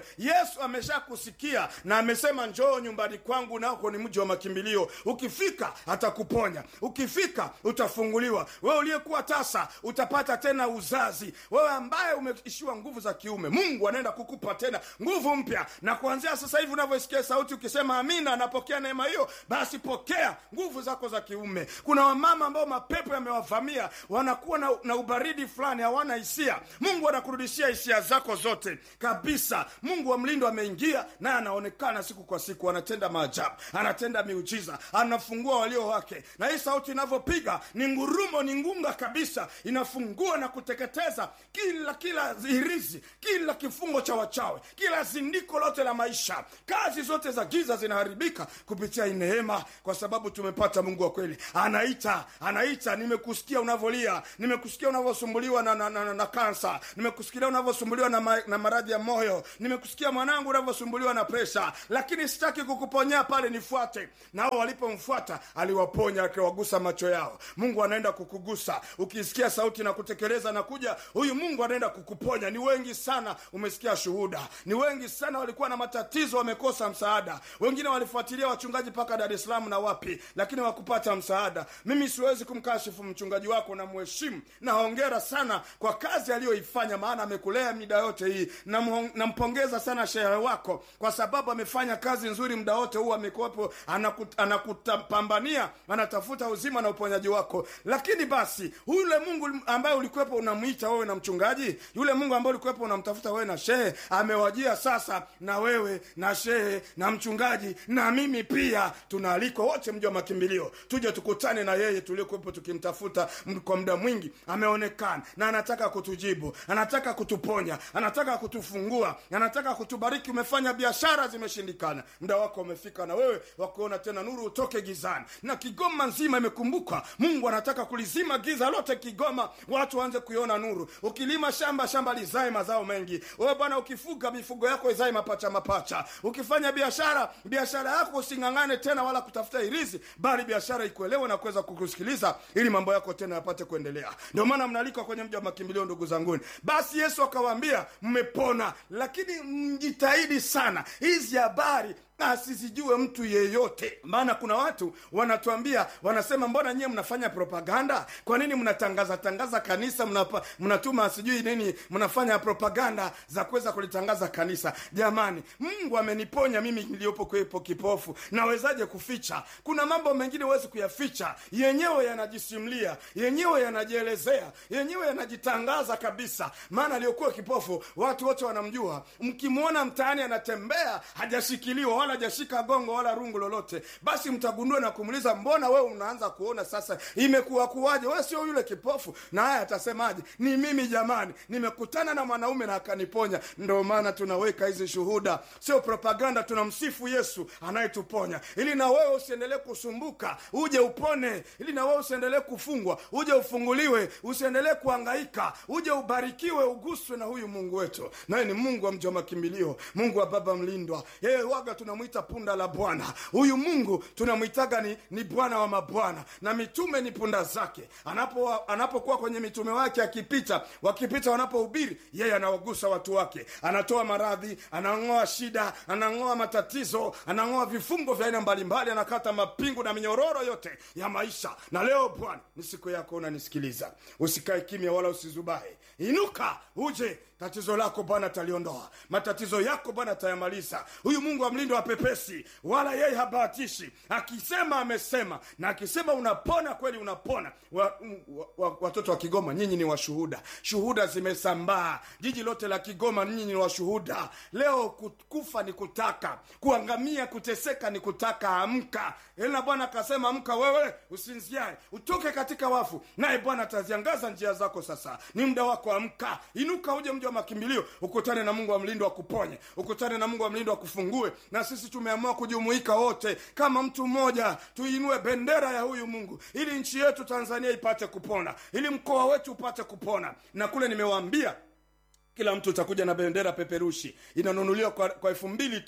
wewe yesu ameshakusikia na amesema njoo nyumbani kwangu nako ni mji wa makimbilio ukifika atakuponya ukifika utafunguliwa wewe uliyekuwa tasa utapata tena uzazi wewe ambaye umeishiwa nguvu za kiume mungu anaenda kukupa tena nguvu mpya na kuanzia sasa hivi unavyosikia sauti ukisema amina napokea neema hiyo basi pokea nguvu zako za kiume kuna wamama ambao mapepo yamewavamia wanakuwa na, na ubaridi fulani hawana hisia mungu anakurudishia hisia zako zote kabisa mungu wa mlindo ameingia naye anaonekana siku kwa siku anatenda maajabu anatenda miujiza anafungua walio wake na hii sauti inavyopiga ni ngurumo ni ngunga kabisa inafungua na kuteketeza kila kila hirizi kila kifungo cha wachawe kila zindiko lote la maisha kazi zote za giza zinaharibika kupitia hii neema kwa sababu tumepata mungu wa kweli anaita anaita nimekusikia unavyolia nimekusikia unavyosumbuliwa na, na, na, na, na kansa nimekusikia unavyosumbuliwa na, ma, na maradhi ya moyo nimekusikia mwanangu unavyosumbuliwa na presha lakini sitaki kukuponyea pale nifuate nao walipomfuata aliwaponya akiwagusa macho yao mungu anaenda kukugusa ukisikia sauti na kutekeleza na kuja huyu mungu anaenda kukuponya ni wengi sana umesikia shuhuda ni wengi sana walikuwa na matatizo wamekosa msaada wengine walifuatilia wachungaji mpaka dar es salaam na wapi lakini wakupata msaada mimi siwezi kumkashifu mchungaji wako na mheshimu na hongera sana kwa kazi aliyoifanya maana amekulea mida yote hii Namuhong- nampongeza sana shehe wako kwa sababu amefanya kazi nzuri muda wote huu amekuwepo anakut, anakutapambania anatafuta uzima na uponyaji wako lakini basi yule mungu ambaye ulikuwepo unamwita wewe na mchungaji yule mungu ambaye ulikuwepo unamtafuta wewe na shehe amewajia sasa na wewe na shehe na mchungaji na mimi pia tunaalikwa wote mji wa makimbilio tuje tukutane na yeye tuliokuwepo tukimtafuta m- kwa muda mwingi ameonekana na anataka kutujibu anataka kutuponya anataka kutufungua anataka kutubariki umefanya biashara zimeshindikana muda wako umefika na wewe wakuona tena nuru utoke gizani na kigoma nzima imekumbuka mungu anataka kulizima giza lote kigoma watu waanze kuiona nuru ukilima shamba shamba lizae mazao mengi wewe bwana ukifuga mifugo yako izae mapacha mapacha ukifanya biashara biashara yako using'ang'ane tena wala kutafuta irizi bali biashara ikuelewe na kuweza kukusikiliza ili mambo yako tena yapate kuendelea ndio maana mnalikwa kwenye mji wa makimbilio ndugu zanguni basi yesu akawaambia mmepona lakini mjitahidi sana hizi habari asizijue mtu yeyote maana kuna watu wanatuambia wanasema mbona nyie mnafanya propaganda kwa nini mnatangaza tangaza kanisa mnapa, mnatuma sijui nini mnafanya propaganda za kuweza kulitangaza kanisa jamani mungu ameniponya mimi niliyopo kwepo kipofu nawezaje kuficha kuna mambo mengine huwezi kuyaficha yenyewe yanajisimlia yenyewe yanajielezea yenyewe yanajitangaza kabisa maana aliyokuwa kipofu watu wote wanamjua mkimwona mtaani anatembea hajashikiliwa wala hajashika gongo wala rungu lolote basi mtagundua na kumuuliza mbona wewe unaanza kuona sasa imekuwa kuwaje wewe sio yule kipofu na haya atasemaje ni mimi jamani nimekutana na mwanaume na akaniponya ndio maana tunaweka hizi shuhuda sio propaganda tunamsifu yesu anayetuponya ili na wewe usiendelee kusumbuka uje upone ili na wewe usiendelee kufungwa uje ufunguliwe usiendelee kuangaika uje ubarikiwe uguswe na huyu mungu wetu naye ni mungu wa mji wa makimbilio mungu wa baba mlindwa yeye waga tunamwita punda la bwana huyu mungu tunamwitaga ni, ni bwana wa mabwana na mitume ni punda zake anapo anapokuwa kwenye mitume wake akipita wakipita wanapohubiri yeye anawagusa watu wake anatoa maradhi anang'oa shida anang'oa matatizo anang'oa vifungo vya aina mbalimbali anakata mapingu na minyororo yote ya maisha na leo bwana ni siku yako unanisikiliza usikae kimya wala usizubae inuka uje tatizo lako bwana ataliondoa matatizo yako bwana atayamaliza huyu mungu wa mlindo wa pepesi wala yeye habahatishi akisema amesema na akisema unapona kweli unapona wa, wa, wa, watoto wa kigoma nyinyi ni washuhuda shuhuda zimesambaa jiji lote la kigoma nyinyi ni washuhuda leo ku- kufa ni kutaka kuangamia kuteseka ni kutaka amka ila bwana akasema amka wewe usinziae utoke katika wafu naye bwana ataziangaza njia zako sasa ni muda wako amka inuka uje mji wa makimbilio ukutane na mungu wa mlindo akuponye ukutane na mungu wa mlindo akufungue na sisi tumeamua kujumuika wote kama mtu mmoja tuinue bendera ya huyu mungu ili nchi yetu tanzania ipate kupona ili mkoa wetu upate kupona na kule nimewaambia kila mtu utakuja na bendera peperushi inanunuliwa kwa, kwa elfu mbili tu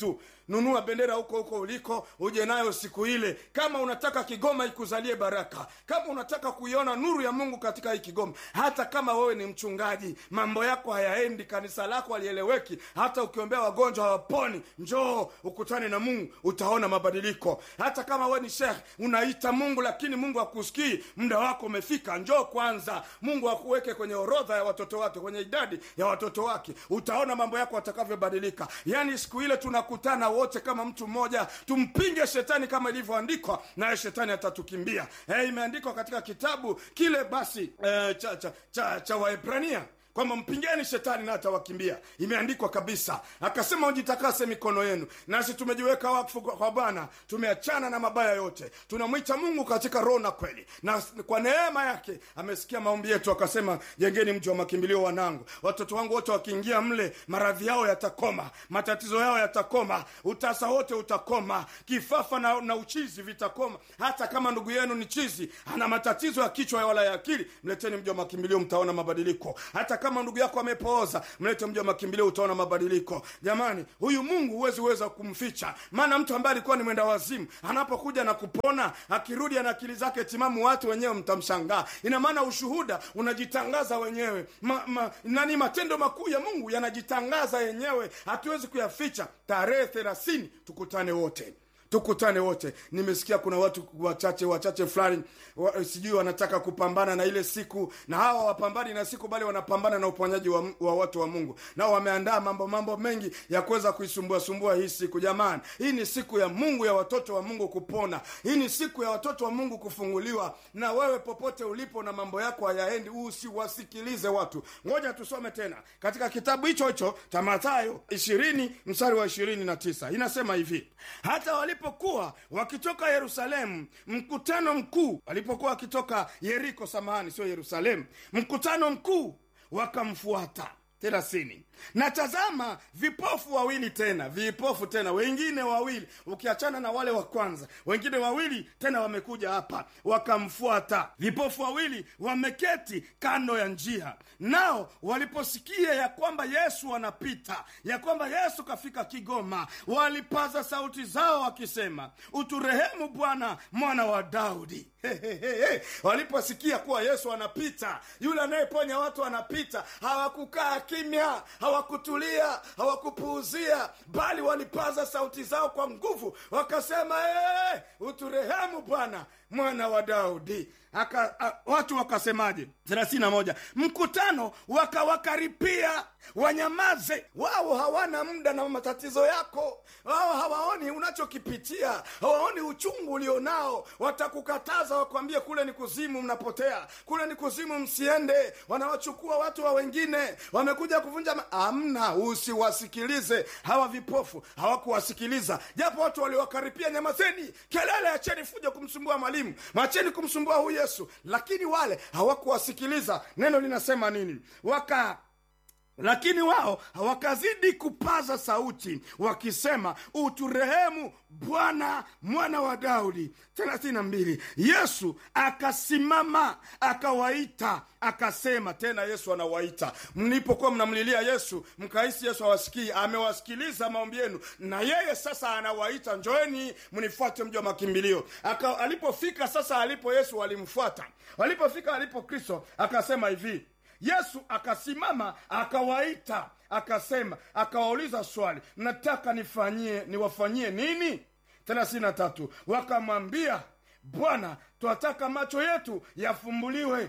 nunua bendera huko huko uliko uje nayo siku ile kama unataka kigoma ikuzalie baraka kama unataka kuiona nuru ya mungu katika hii kigoma hata kama wewe ni mchungaji mambo yako hayaendi kanisa lako halieleweki hata ukiombea wagonjwa hawaponi njoo ukutane na mungu utaona mabadiliko hata kama wewe ni shekh unaita mungu lakini mungu akusikii muda wako umefika njoo kwanza mungu akuweke kwenye orodha ya watoto wake kwenye idadi ya watoto wake utaona mambo yako atakavyobadilika yaani siku ile tunakutana wote kama mtu mmoja tumpinge shetani kama ilivyoandikwa naye shetani atatukimbia eh, imeandikwa katika kitabu kile basi eh, cha, cha, cha, cha waebrania kwamba mpingeni shetani na atawakimbia imeandikwa kabisa akasema ujitakase mikono yenu nasi tumejiweka wakfu kwa kwa bwana tumeachana na mabaya yote tunamwita mungu katika roho na kweli na kwa neema yake amesikia maombi yetu akasema jengeni mji wa makimbilio wanangu watoto wangu wote wakiingia mle maradhi yao yatakoma matatizo yao yatakoma utasa wote utakoma kifafa na, na uchizi vitakoma hata kama ndugu yenu ni chizi ana matatizo ya kichwa wala ya akili mleteni mji wa makimbilio mtaona mabadiliko hata kama ndugu yako amepooza mlete mji wa makimbilio utaona mabadiliko jamani huyu mungu huwezi weza kumficha maana mtu ambaye alikuwa ni mwenda wazimu anapokuja na kupona akirudi ana akili zake timamu watu wenyewe mtamshangaa ina maana ushuhuda unajitangaza wenyewe ma, ma, nani matendo makuu ya mungu yanajitangaza yenyewe hatuwezi kuyaficha tarehe thelathini tukutane wote tukutane wote nimesikia kuna watu wachache wachache fulani wa, sijui wanataka kupambana na ile siku na hawa wapambani na siku bali wanapambana na uponyaji wa, wa watu wa mungu nao wameandaa mambo mambo mengi ya kuweza kuisumbua sumbua hii siku jamani hii ni siku ya mungu ya watoto wa mungu kupona hii ni siku ya watoto wa mungu kufunguliwa na wewe popote ulipo na mambo yako hayaendi usiwasikilize watu ngoja tusome tena katika kitabu hicho hicho cha mathayo ishirini mstari wa ishirini na tisa inasema hivi hata walipokuwa wakitoka yerusalemu mkutano mkuu walipokuwa wakitoka yeriko samahani sio yerusalemu mkutano mkuu wakamfuata thelathini na tazama vipofu wawili tena vipofu tena wengine wawili ukiachana na wale wa kwanza wengine wawili tena wamekuja hapa wakamfuata vipofu wawili wameketi kando ya njia nao waliposikia ya kwamba yesu anapita ya kwamba yesu kafika kigoma walipaza sauti zao wakisema uturehemu bwana mwana wa daudi Hehehe. waliposikia kuwa yesu anapita yule anayeponya watu anapita hawakukaa kimya hawakutulia hawakupuuzia bali walipaza sauti zao kwa nguvu wakasema hey, uturehemu bwana mwana wa daudi Aka, a, watu wakasemaje thelathini na moja mkutano wakawakaripia wanyamaze wao hawana muda na matatizo yako wao hawaoni unachokipitia hawaoni uchungu ulionao watakukataza wakwambie kule ni kuzimu mnapotea kule ni kuzimu msiende wanawachukua watu wa wengine wamekuja kuvunja ma- amna usiwasikilize hawa vipofu hawakuwasikiliza japo watu waliwakaripia nyamazeni kelele acheni fuja kumsumbua mwalimu macheni kumsumbua huyu yesu lakini wale hawakuwasikiliza neno linasema nini waka lakini wao wakazidi kupaza sauti wakisema uturehemu bwana mwana wa daudi thelathini na mbili yesu akasimama akawaita akasema tena yesu anawaita mlipokuwa mnamlilia yesu mkahisi yesu awasikii amewasikiliza maombi yenu na yeye sasa anawaita njoeni mnifuate mji wa makimbilio Aka, alipofika sasa alipo yesu walimfuata walipofika alipo kristo akasema hivi yesu akasimama akawaita akasema akawauliza swali mnataka nifanyie niwafanyie nini thelathini na tatu wakamwambia bwana twataka macho yetu yafumbuliwe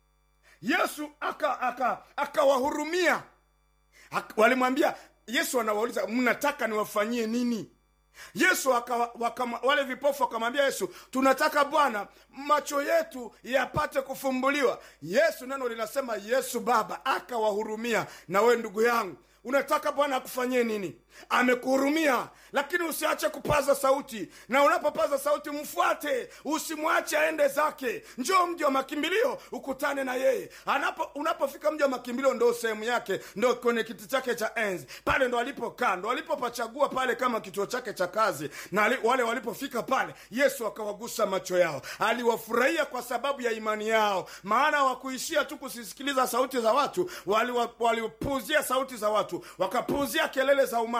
yesu akawahurumia aka, aka, aka walimwambia yesu anawauliza mnataka niwafanyie nini yesu waka, waka, wale vipofu wakamwambia yesu tunataka bwana macho yetu yapate kufumbuliwa yesu neno linasema yesu baba akawahurumia na we ndugu yangu unataka bwana akufanyie nini amekuhurumia lakini usiache kupaza sauti na unapopaza sauti mfuate usimwache aende zake njoo mji wa makimbilio ukutane na yeye Anapo, unapofika mji wa makimbilio ndo sehemu yake ndo kwenye kiti chake cha enzi pale ndo alipokaa ndo alipopachagua pale kama kituo chake cha kazi na ali, wale walipofika pale yesu akawagusa macho yao aliwafurahia kwa sababu ya imani yao maana wakuishia tu kusisikiliza sauti za watu walipuuzia wali sauti za watu wakapuuzia kelele za umati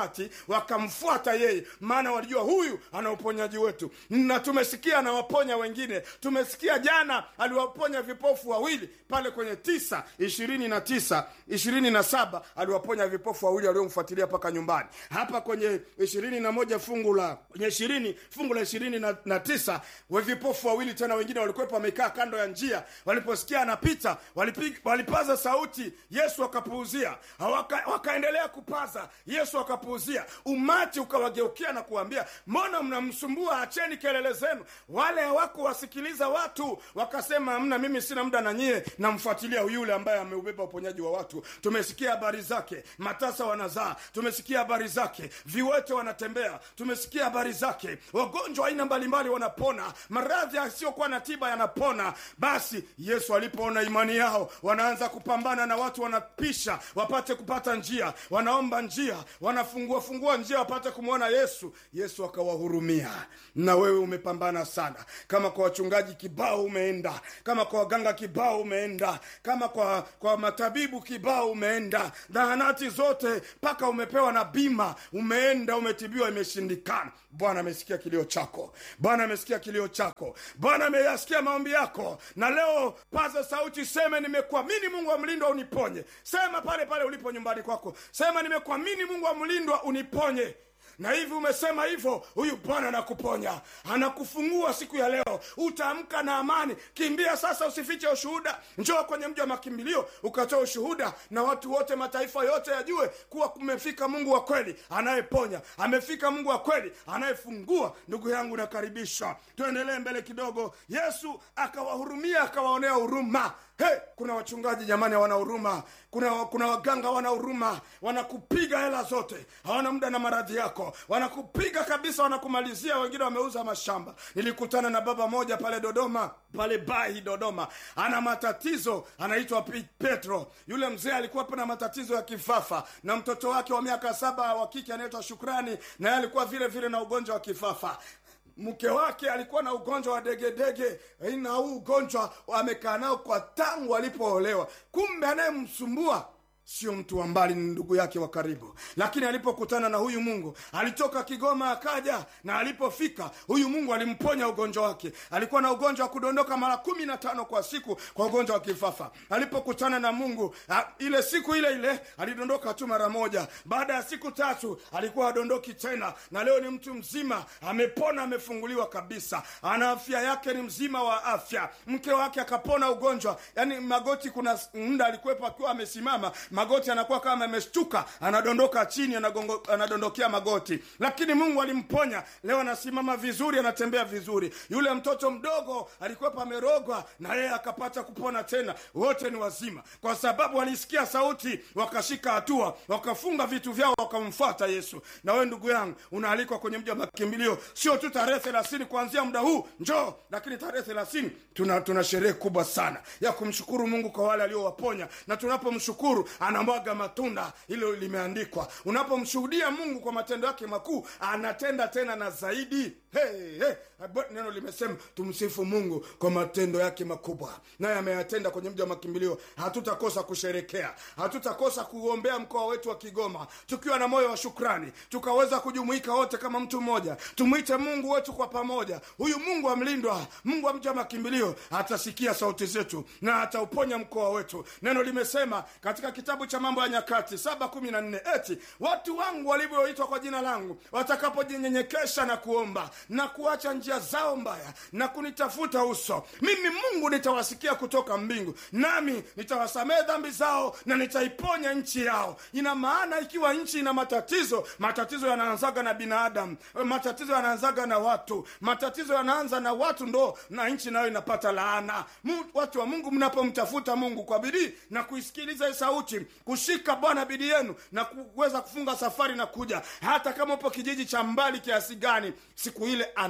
umati wakamfuata yeye maana walijua huyu ana uponyaji wetu na tumesikia anawaponya wengine tumesikia jana aliwaponya vipofu wawili pale kwenye tisa ishirini na tisa ishirini na saba aliwaponya vipofu wawili waliomfuatilia mpaka nyumbani hapa kwenye ishirini na moja fungu la kwenye ishirini fungu la ishirini na, na tisa we vipofu wawili tena wengine walikuwepo wamekaa kando ya njia waliposikia anapita walipig, walipaza sauti yesu akapuuzia waka, wakaendelea kupaza yesu akapuuzia umati ukawageukia na kuambia mbona mnamsumbua acheni kelele zenu wale hawakuwasikiliza watu wakasema mna mimi sina muda na nyie namfuatilia yule ambaye ameubeba uponyaji wa watu tumesikia habari zake matasa wanazaa tumesikia habari zake viwete wanatembea tumesikia habari zake wagonjwa aina mbalimbali wanapona maradhi yasiyokuwa na tiba yanapona basi yesu alipoona imani yao wanaanza kupambana na watu wanapisha wapate kupata njia wanaomba njia wanafungua fungua njia wapate kumwona yesu yesu akawahurumia na wewe umepambana sana kama kwa wachungaji kibao umeenda kama kwa waganga kibao umeenda kama kwa kwa matabibu kibao umeenda zahanati zote mpaka umepewa na bima umeenda umetibiwa imeshindikana bwana amesikia kilio chako bwana amesikia kilio chako bwana ameyasikia maombi yako na leo paza sauti seme nimekuamini mungu wa mlindwa uniponye sema pale pale ulipo nyumbani kwako sema nimekuamini mungu wa mlindwa uniponye na hivi umesema hivyo huyu bwana anakuponya anakufungua siku ya leo utaamka na amani kimbia sasa usifiche ushuhuda njoo kwenye mji wa makimbilio ukatoa ushuhuda na watu wote mataifa yote yajue kuwa kumefika mungu wa kweli anayeponya amefika mungu wa kweli anayefungua ndugu yangu nakaribisha tuendelee mbele kidogo yesu akawahurumia akawaonea huruma Hey, kuna wachungaji jamani hawana huruma kuna, kuna waganga wana huruma wanakupiga hela zote hawana muda na maradhi yako wanakupiga kabisa wanakumalizia wengine wameuza mashamba nilikutana na baba moja pale dodoma pale bahi dodoma ana matatizo anaitwa Pi- petro yule mzee alikuwa na matatizo ya kifafa na mtoto wake wa miaka saba wa kike anaitwa shukrani naye alikuwa vile vile na ugonjwa wa kifafa mke wake alikuwa na ugonjwa wa degedege na huu ugonjwa amekaa nao kwa tangu alipoolewa kumbe anayemsumbua sio mtu wa mbali ni ndugu yake wa karibu lakini alipokutana na huyu mungu alitoka kigoma akaja na alipofika huyu mungu alimponya ugonjwa wake alikuwa na ugonjwa wa kudondoka mara kumi na tano kwa siku kwa ugonjwa wa kifafa alipokutana na mungu a, ile siku ile ile alidondoka tu mara moja baada ya siku tatu alikuwa adondoki tena na leo ni mtu mzima amepona amefunguliwa kabisa ana afya yake ni mzima wa afya mke wake akapona ugonjwa yani magoti kuna muda alikuwepo akiwa amesimama magoti anakuwa kama ameshtuka anadondoka chini anagongo, anadondokea magoti lakini mungu alimponya leo anasimama vizuri anatembea vizuri yule mtoto mdogo alikuwepo amerogwa na yeye akapata kupona tena wote ni wazima kwa sababu walisikia sauti wakashika hatua wakafunga vitu vyao wakamfuata yesu na wewe ndugu yangu unaalikwa kwenye mji wa makimbilio sio tu tarehe thelathini kuanzia muda huu njoo lakini tarehe thelathini tuna, tuna sherehe kubwa sana ya kumshukuru mungu kwa wale aliowaponya na tunapomshukuru anamwaga matunda hilo limeandikwa unapomshuhudia mungu kwa matendo yake makuu anatenda tena na zaidi hey, hey. neno limesema tumsifu mungu kwa matendo yake makubwa naye ameyatenda kwenye mji wa makimbilio hatutakosa kusherekea hatutakosa kuombea mkoa wetu wa kigoma tukiwa na moyo wa shukrani tukaweza kujumuika wote kama mtu mmoja tumwite mungu wetu kwa pamoja huyu mungu amlindwa mungu wa mji wa makimbilio atasikia sauti zetu na atauponya mkoa wetu neno limesema katika kitabu cha mambo ya nyakati saba kumi na nne eti watu wangu walivyoitwa kwa jina langu watakapojinyenyekesha na kuomba na kuacha njia zao mbaya na kunitafuta uso mimi mungu nitawasikia kutoka mbingu nami nitawasamehe dhambi zao na nitaiponya nchi yao ina maana ikiwa nchi ina matatizo matatizo yanaanzaga na binadamu matatizo yanaanzaga na watu matatizo yanaanza na watu ndo na nchi nayo inapata laana Mu, watu wa mungu mnapomtafuta mungu kwa bidii na kuisikiliza hii sauti kushika bwana bidii yenu na kuweza kufunga safari na kuja hata kama upo kijiji cha mbali kiasi gani siku ile andaa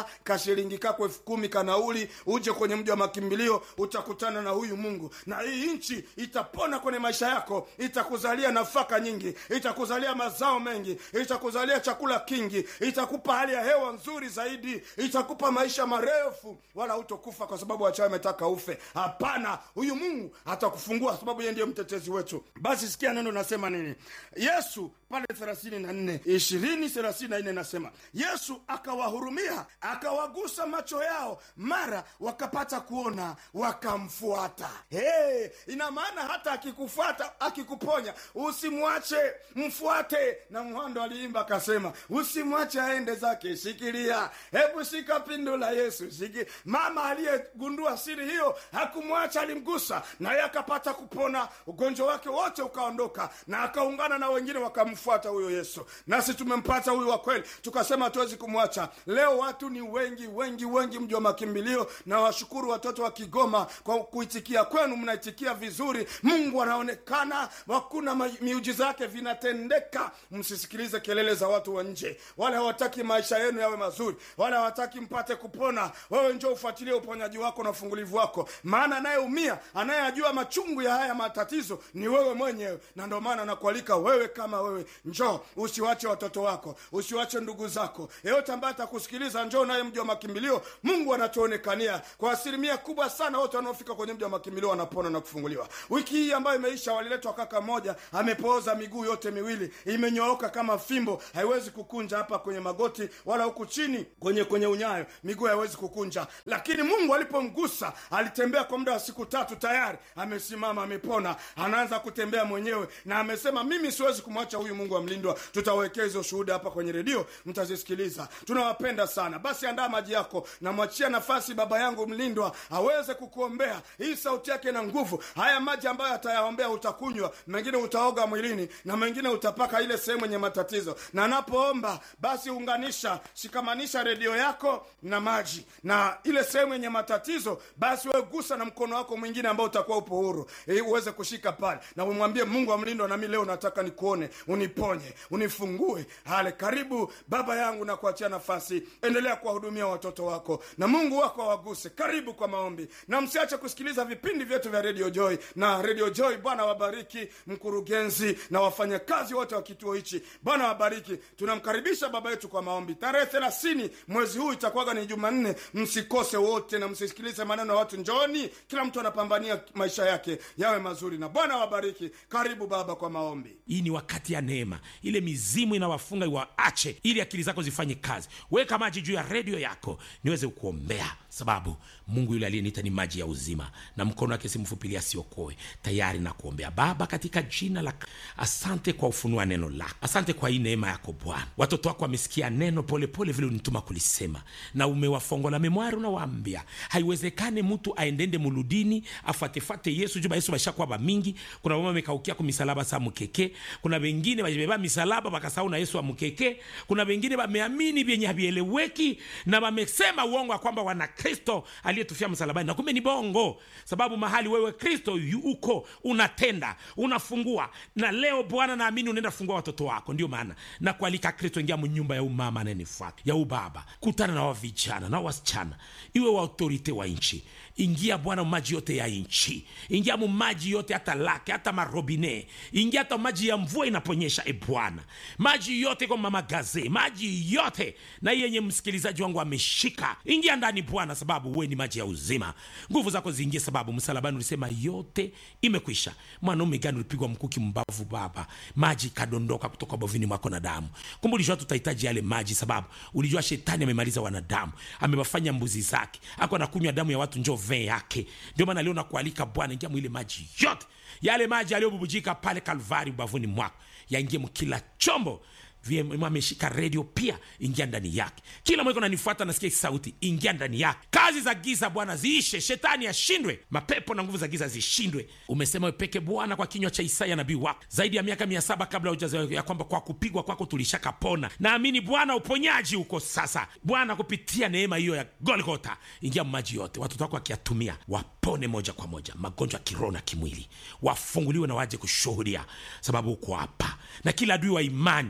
hela kashilingi kako elfu kumi kanauli uje kwenye mji wa makimbilio utakutana na huyu mungu na hii nchi itapona kwenye maisha yako itakuzalia nafaka nyingi itakuzalia mazao mengi itakuzalia chakula kingi itakupa hali ya hewa nzuri zaidi itakupa maisha marefu wala utokufa kwa sababu wachawi ametaka ufe hapana huyu mungu atakufungua sababu yeye ndiye mtetezi wetu basi sikia neno nasema nini yesu pale thelathini na nne ishirini thelathini na nne nasema yesu akawahurumia akawagusa macho yao mara wakapata kuona wakamfuata hey, ina maana hata akikufuata akikuponya usimwache mfuate na mhando aliimba akasema usimwache aende zake shikilia hebu shika pindo la yesu shiki mama aliyegundua siri hiyo hakumwacha alimgusa naye akapata kupona ugonjwa wake wote ukaondoka na akaungana na wengine wakamfuata huyo yesu nasi tumempata huyu wa kweli tukasema hatuwezi kumwacha leo watu ni wengi wengi wengi mji wa makimbilio na washukuru watoto wa kigoma kwa kuitikia kwenu mnaitikia vizuri mungu anaonekana hakuna ma- miujiza yake vinatendeka msisikilize kelele za watu wa nje wale hawataki maisha yenu yawe mazuri wale hawataki mpate kupona wewe njo ufuatilie uponyaji wako na ufungulivu wako maana anayeumia anayeyajua machungu ya haya matatizo ni wewe mwenyewe na ndio maana nakualika wewe kama wewe njoo usiwache watoto wako usiwache ndugu zako yeyote ambaye atakusikiliza njoo naye mji wa makimbilio mungu anatuonekania kwa asilimia kubwa sana wote wanaofika kwenye mji wa makimbilio wanapona na kufunguliwa wiki hii ambayo imeisha waliletwa kaka moja amepooza miguu yote miwili imenyooka kama fimbo haiwezi kukunja hapa kwenye magoti wala huku chini kwenye kwenye unyayo miguu haiwezi kukunja lakini mungu alipomgusa alitembea kwa muda wa siku tatu tayari amesimama amepona anaanza kutembea mwenyewe na amesema mimi siwezi kumwacha huyu mungu amlindwa tutawekea hizo shuhuda hapa kwenye redio mtazisikiliza tunawapenda sana basi andaa maji yako namwachia nafasi baba yangu mlindwa aweze kukuombea hii sauti yake na nguvu haya maji ambayo atayaombea utakunywa mengine utaoga mwilini na mengine utapaka ile sehemu yenye matatizo na anapoomba basi unganisha shikamanisha redio yako na maji na ile sehemu yenye matatizo basi wewe gusa na mkono wako mwingine ambao utakuwa upo huru ili uweze kushika pale na umwambie mungu amlindwa nami leo nataka nikuone uniponye unifungue hale karibu baba yangu na kuachia nafasi endelea kuwahudumia watoto wako na mungu wako awaguse karibu kwa maombi na msiache kusikiliza vipindi vyetu vya radio joy na radio joy bwana wabariki mkurugenzi na wafanyakazi wote wa kituo hichi bwana wabariki tunamkaribisha baba yetu kwa maombi tarehe thelathini mwezi huu itakuwaga ni jumanne msikose wote na msisikilize maneno ya watu njoni kila mtu anapambania maisha yake yawe mazuri na bwana wabariki karibu baba kwa maombi hii ni wakati ya neema ile mizimu inawafunga iwaache ili akili zako zifanye kazi weka maji juu ya redio yako niweze kuombea sababu mungu yule aliyeniita ni maji ya uzima na mkono wake si mfupilia asiokoe tayari na kuombea baba katika jina la asante kwa ufunua neno lako asante kwa hii neema yako bwana watoto wako wamesikia neno polepole vile unituma kulisema na umewafongola memwari unawaambia haiwezekane mtu aendende muludini afuatefate yesu juba yesu bashakuwa bamingi kuna mama amekaukia kumisalaba sa mukeke kuna wengine bajibeba misalaba bakasahau na yesu amukeke kuna wengine bameamini vyenye havieleweki na wamesema uongo ya kwamba wana kristo aliyetufia msalabani na kumbe ni bongo sababu mahali wewe kristo yu- uko unatenda unafungua na leo bwana naamini unaenda fungua watoto wako ndio maana na kualika kristo ingia mnyumba ya umama anayenifuata ya ubaba kutana na wavijana na wasichana iwe wa autorite wa nchi ingia bwana maji yote ya nchi ingia mu maji yote hata lake hata marobine ingia hata maji ya mvua inaponyesha e bwana maji yote kwa mama gaze maji yote na hii yenye msikilizaji wangu ameshika ingia ndani bwana sababu uwe ni maji ya uzima nguvu zako ziingie sababu msalabani ulisema yote imekwisha mwanaume gani ulipigwa mkuki mbavu baba maji ikadondoka kutoka bovini mwako na damu kumbe ulijua tutahitaji yale maji sababu ulijua shetani amemaliza wanadamu amewafanya mbuzi zake ako anakunywa damu ya watu njo vee yake ndio maana leo nakualika bwana ingia mwile maji yote yale maji yaliyobubujika pale kalvari ubavuni mwako yaingie mkila chombo vyema ameshika redio pia ingia ndani yake kila mweko nanifuata nasikia hii sauti ingia ndani yake kazi za giza bwana ziishe shetani ashindwe mapepo na nguvu za giza zishindwe umesema wepeke bwana kwa kinywa cha isaya nabii wako zaidi ya miaka mia saba kabla hujazaliwa ya kwamba kwa kupigwa kwako tulishakapona naamini bwana uponyaji uko sasa bwana kupitia neema hiyo ya golgota ingia maji yote watoto wako wakiyatumia wapone moja kwa moja magonjwa ya kiroho na kimwili wafunguliwe na waje kushuhudia sababu uko hapa na kila adui wa imani mweko na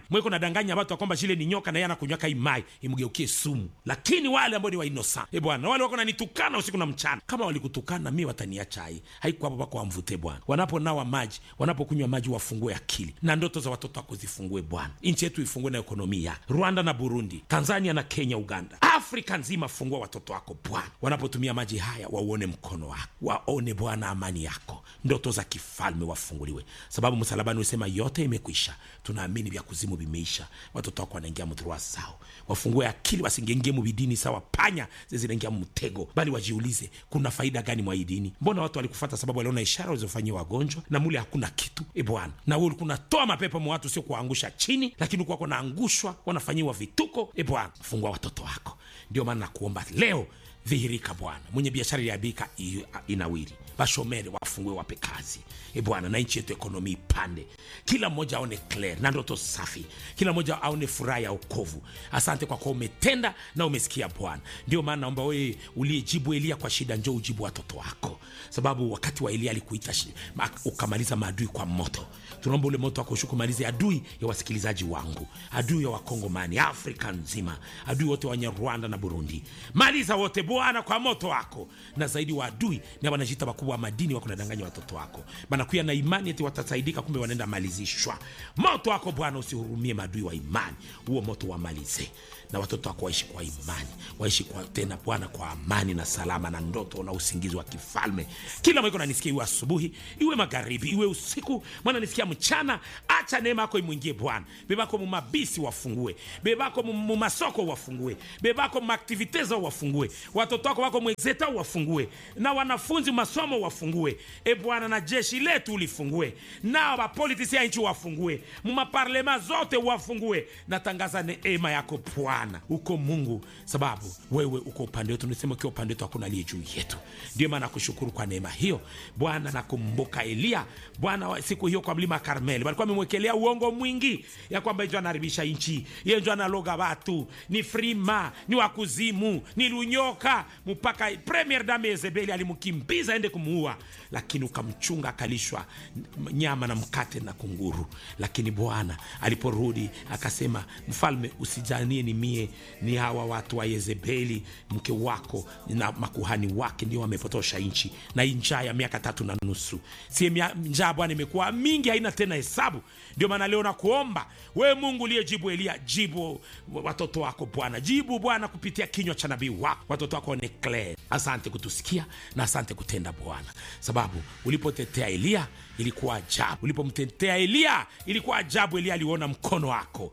unadanganya watu ya kwamba shile ni nyoka na yeye anakunywaka imai imgeukie sumu lakini wale ambao ni wainosa e bwana wale wako nanitukana usiku na mchana kama walikutukana mi wataniacha hai haiko hapo pako wamvute bwana wanaponawa maji wanapokunywa maji wafungue akili na ndoto za watoto wako zifungue bwana nchi yetu ifungue na ekonomia rwanda na burundi tanzania na kenya uganda afrika nzima fungua watoto wako bwana wanapotumia maji haya wauone mkono wako waone bwana amani yako ndoto za kifalme wafunguliwe sababu msalabani usema yote imekwisha tunaamini vya kuzimu vimeisha watoto wako wanaingia mdhurua sao wafungue akili wasingengie mubidini sawa panya zinaingia mtego bali wajiulize kuna faida gani mwa hii dini mbona watu walikufata sababu waliona ishara walizofanyia wagonjwa na mule hakuna kitu e bwana na wewe ulikuwa unatoa mapepo mwa watu sio kuwaangusha chini lakini ulikuwa wanaangushwa wanafanyiwa vituko e bwana fungua watoto wako ndio maana nakuomba leo dhihirika bwana mwenye biashara iliabika inawiri bashomere wafungue wape kazi e bwana na nchi yetu ekonomi ipande kila mmoja aone clear na ndoto safi kila mmoja aone furaha ya okovu asante kwa kuwa umetenda na umesikia bwana ndio maana naomba wewe uliyejibu elia kwa shida njo ujibu watoto wako sababu wakati wa elia alikuita shi- ma- ukamaliza maadui kwa moto tunaomba ule moto wako ushuke umalize adui ya wasikilizaji wangu adui ya wakongomani afrika nzima adui wote wenye rwanda na burundi maliza wote bwana kwa moto wako na zaidi wa adui na wanajita wakubwa wa madini wako nadanganya watoto wako banakuya na imani eti watasaidika kumbe wanaenda malizishwa moto wako bwana usihurumie maadui wa imani huo moto wamalize na watoto wako waishi kwa imani waishi kwa tena bwana kwa amani na salama na ndoto na usingizi wa kifalme kila mwiko nanisikia iwe asubuhi iwe magharibi iwe usiku mwana nisikia mchana acha neema yako imwingie bwana bebako mumabisi wafungue bebako mu- mumasoko wafungue bebako mumaktivite zao wafungue watoto wako wako mwezeta wafungue na wanafunzi masomo wafungue e bwana na jeshi letu ulifungue nao bapolitisi ya nchi wafungue mumaparlema zote wafungue natangaza neema yako bwana uko mungu sababu wewe uko upande wetu nisema ukiwa upande wetu hakuna aliye juu yetu ndio maana nakushukuru kwa neema hiyo bwana nakumbuka eliya bwana wa- siku hiyo kwa mlima karmeli walikuwa wamemwekelea uongo mwingi ya kwamba ijo anaharibisha nchi yenjo analoga watu ni frima ni wakuzimu ni lunyoka mpaka premier dame yezebeli alimkimbiza aende kumuua lakini ukamchunga akalishwa n- nyama na mkate na kunguru lakini bwana aliporudi akasema mfalme usijanie ni mie ni hawa watu wa yezebeli mke wako na makuhani wake ndio wamepotosha nchi na hii njaa ya miaka tatu na nusu sie mia- njaa bwana imekuwa mingi haina tena hesabu ndio maana leo nakuomba we mungu uliyejibu elia jibu watoto wako bwana jibu bwana kupitia kinywa cha nabii wako watoto wako ni clear asante kutusikia na asante kutenda bwana sababu ulipotetea eliya ilikuwa ajabu ulipomtetea eliya ilikuwa ajabu eliya aliona mkono wako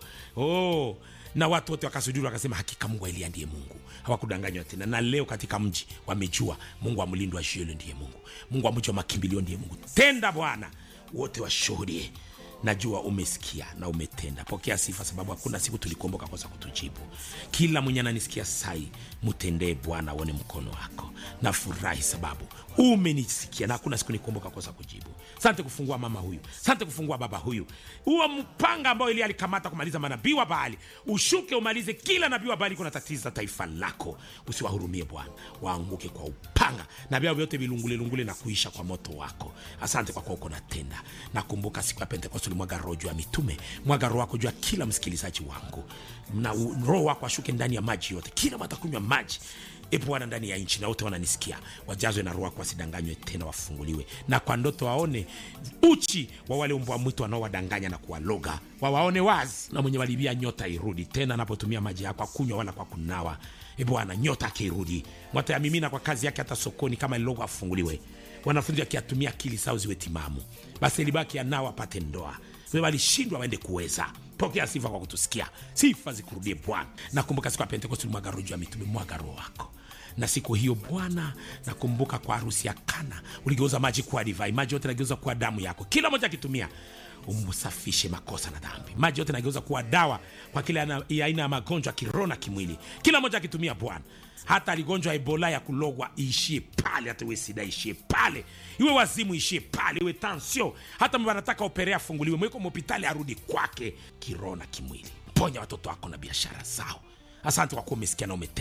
oh na watu wote wakasujuru wakasema hakika mungu wa eliya ndiye mungu hawakudanganywa tena na leo katika mji wamejua mungu wa mlindo wa shielo ndiye mungu mungu wa mji wa makimbilio ndiye mungu tenda bwana wote washuhudie najua umesikia na umetenda pokea sifa sababu hakuna siku tulikuomboka kosa kutujibu kila mwenye ananisikia sai mtendee bwana aone mkono wako na furahi sababu umenisikia na hakuna siku nikuomboka kosa kujibu sante kufungua mama huyu sante kufungua baba huyu huo mpanga ambao ili alikamata kumaliza manabii wa baali ushuke umalize kila nabii wa baali kuna tatiza taifa lako usiwahurumie bwana waanguke kwa upanga na vyao vyote vilungulelungule na kuisha kwa moto wako asante kwa kuwa uko natenda nakumbuka siku ya pentekoste ulimwaga roho juu ya mitume mwaga roho wako juu ya kila msikilizaji wangu na u- roho wako ashuke ndani ya maji yote kila watakunywa maji e bwana ndani ya nchi na wote wananisikia wajazwe na roho wako wasidanganywe tena wafunguliwe na kwa ndoto waone uchi wa wale mbwa mwitu wanaowadanganya na kuwaloga wawaone wazi na mwenye walibia nyota irudi tena anapotumia maji yako akunywa wala kwa kunawa e bwana nyota akirudi mwatayamimina kwa kazi yake hata sokoni kama lilogo afunguliwe wanafunzi wakiatumia akili sao ziwe timamu basi libaki anao apate ndoa we walishindwa waende kuweza pokea sifa kwa kutusikia sifa zikurudie bwana nakumbuka siku ya pentekosti ulimwaga roho juu ya mitume mwaga roho wako na siku hiyo bwana nakumbuka kwa harusi ya kana uligeuza maji kuwa divai maji yote nageuza kuwa damu yako kila moja akitumia umsafishe makosa na dhambi maji yote nageuza kuwa dawa kwa kila ana- ya aina ya magonjwa ya kiroho na kimwili kila moja akitumia bwana hata aligonjwa ebola ya kulogwa iishie pale hata iwe sida ishie pale iwe wazimu ishie pale iwe tansio hata wanataka operea afunguliwe mweko mhopitali arudi kwake kiroho na kimwili ponya watoto wako na biashara zao asante kwa kuwa umesikia na umetenda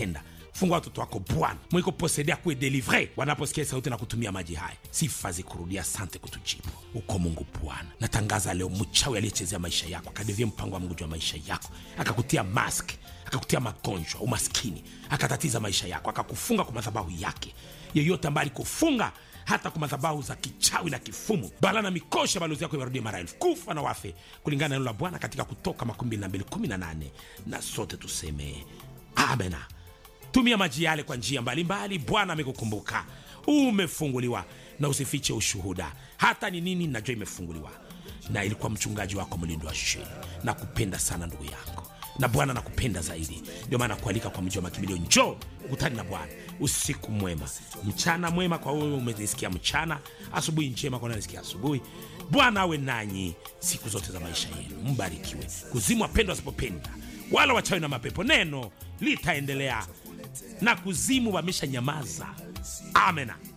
fungua watoto wako bwana mwiko posedea kuwe delivre wanaposikia sauti na kutumia maji haya sifa zikurudia sante kutujibu uko mungu bwana natangaza leo mchawi aliyechezea maisha yako akadevia mpango wa mungu juu ya maisha yako akakutia mask akakutia magonjwa umaskini akatatiza maisha yako akakufunga kwa madhabahu yake yeyote ambaye alikufunga hata kwa madhabahu za kichawi na kifumu bala na mikosha balozi yako iwarudie mara elfu kufa na wafe kulingana na neno la bwana katika kutoka 2218 na sote tuseme amena tumia maji yale kwa njia mbalimbali bwana amekukumbuka umefunguliwa na usifiche ushuhuda hata ni nini najua imefunguliwa na ilikuwa mchungaji wako mlindo wa sheni na kupenda sana ndugu yangu na bwana nakupenda zaidi ndio maana kualika kwa mji wa makimbilio njoo ukutani na bwana usiku mwema mchana mwema kwa wewe umenisikia mchana asubuhi njema kwa nanisikia asubuhi bwana awe nanyi siku zote za maisha yenu mbarikiwe kuzimu wapendwa wasipopenda wala wachawi na mapepo neno litaendelea na kuzimu wamesha nyamaza amena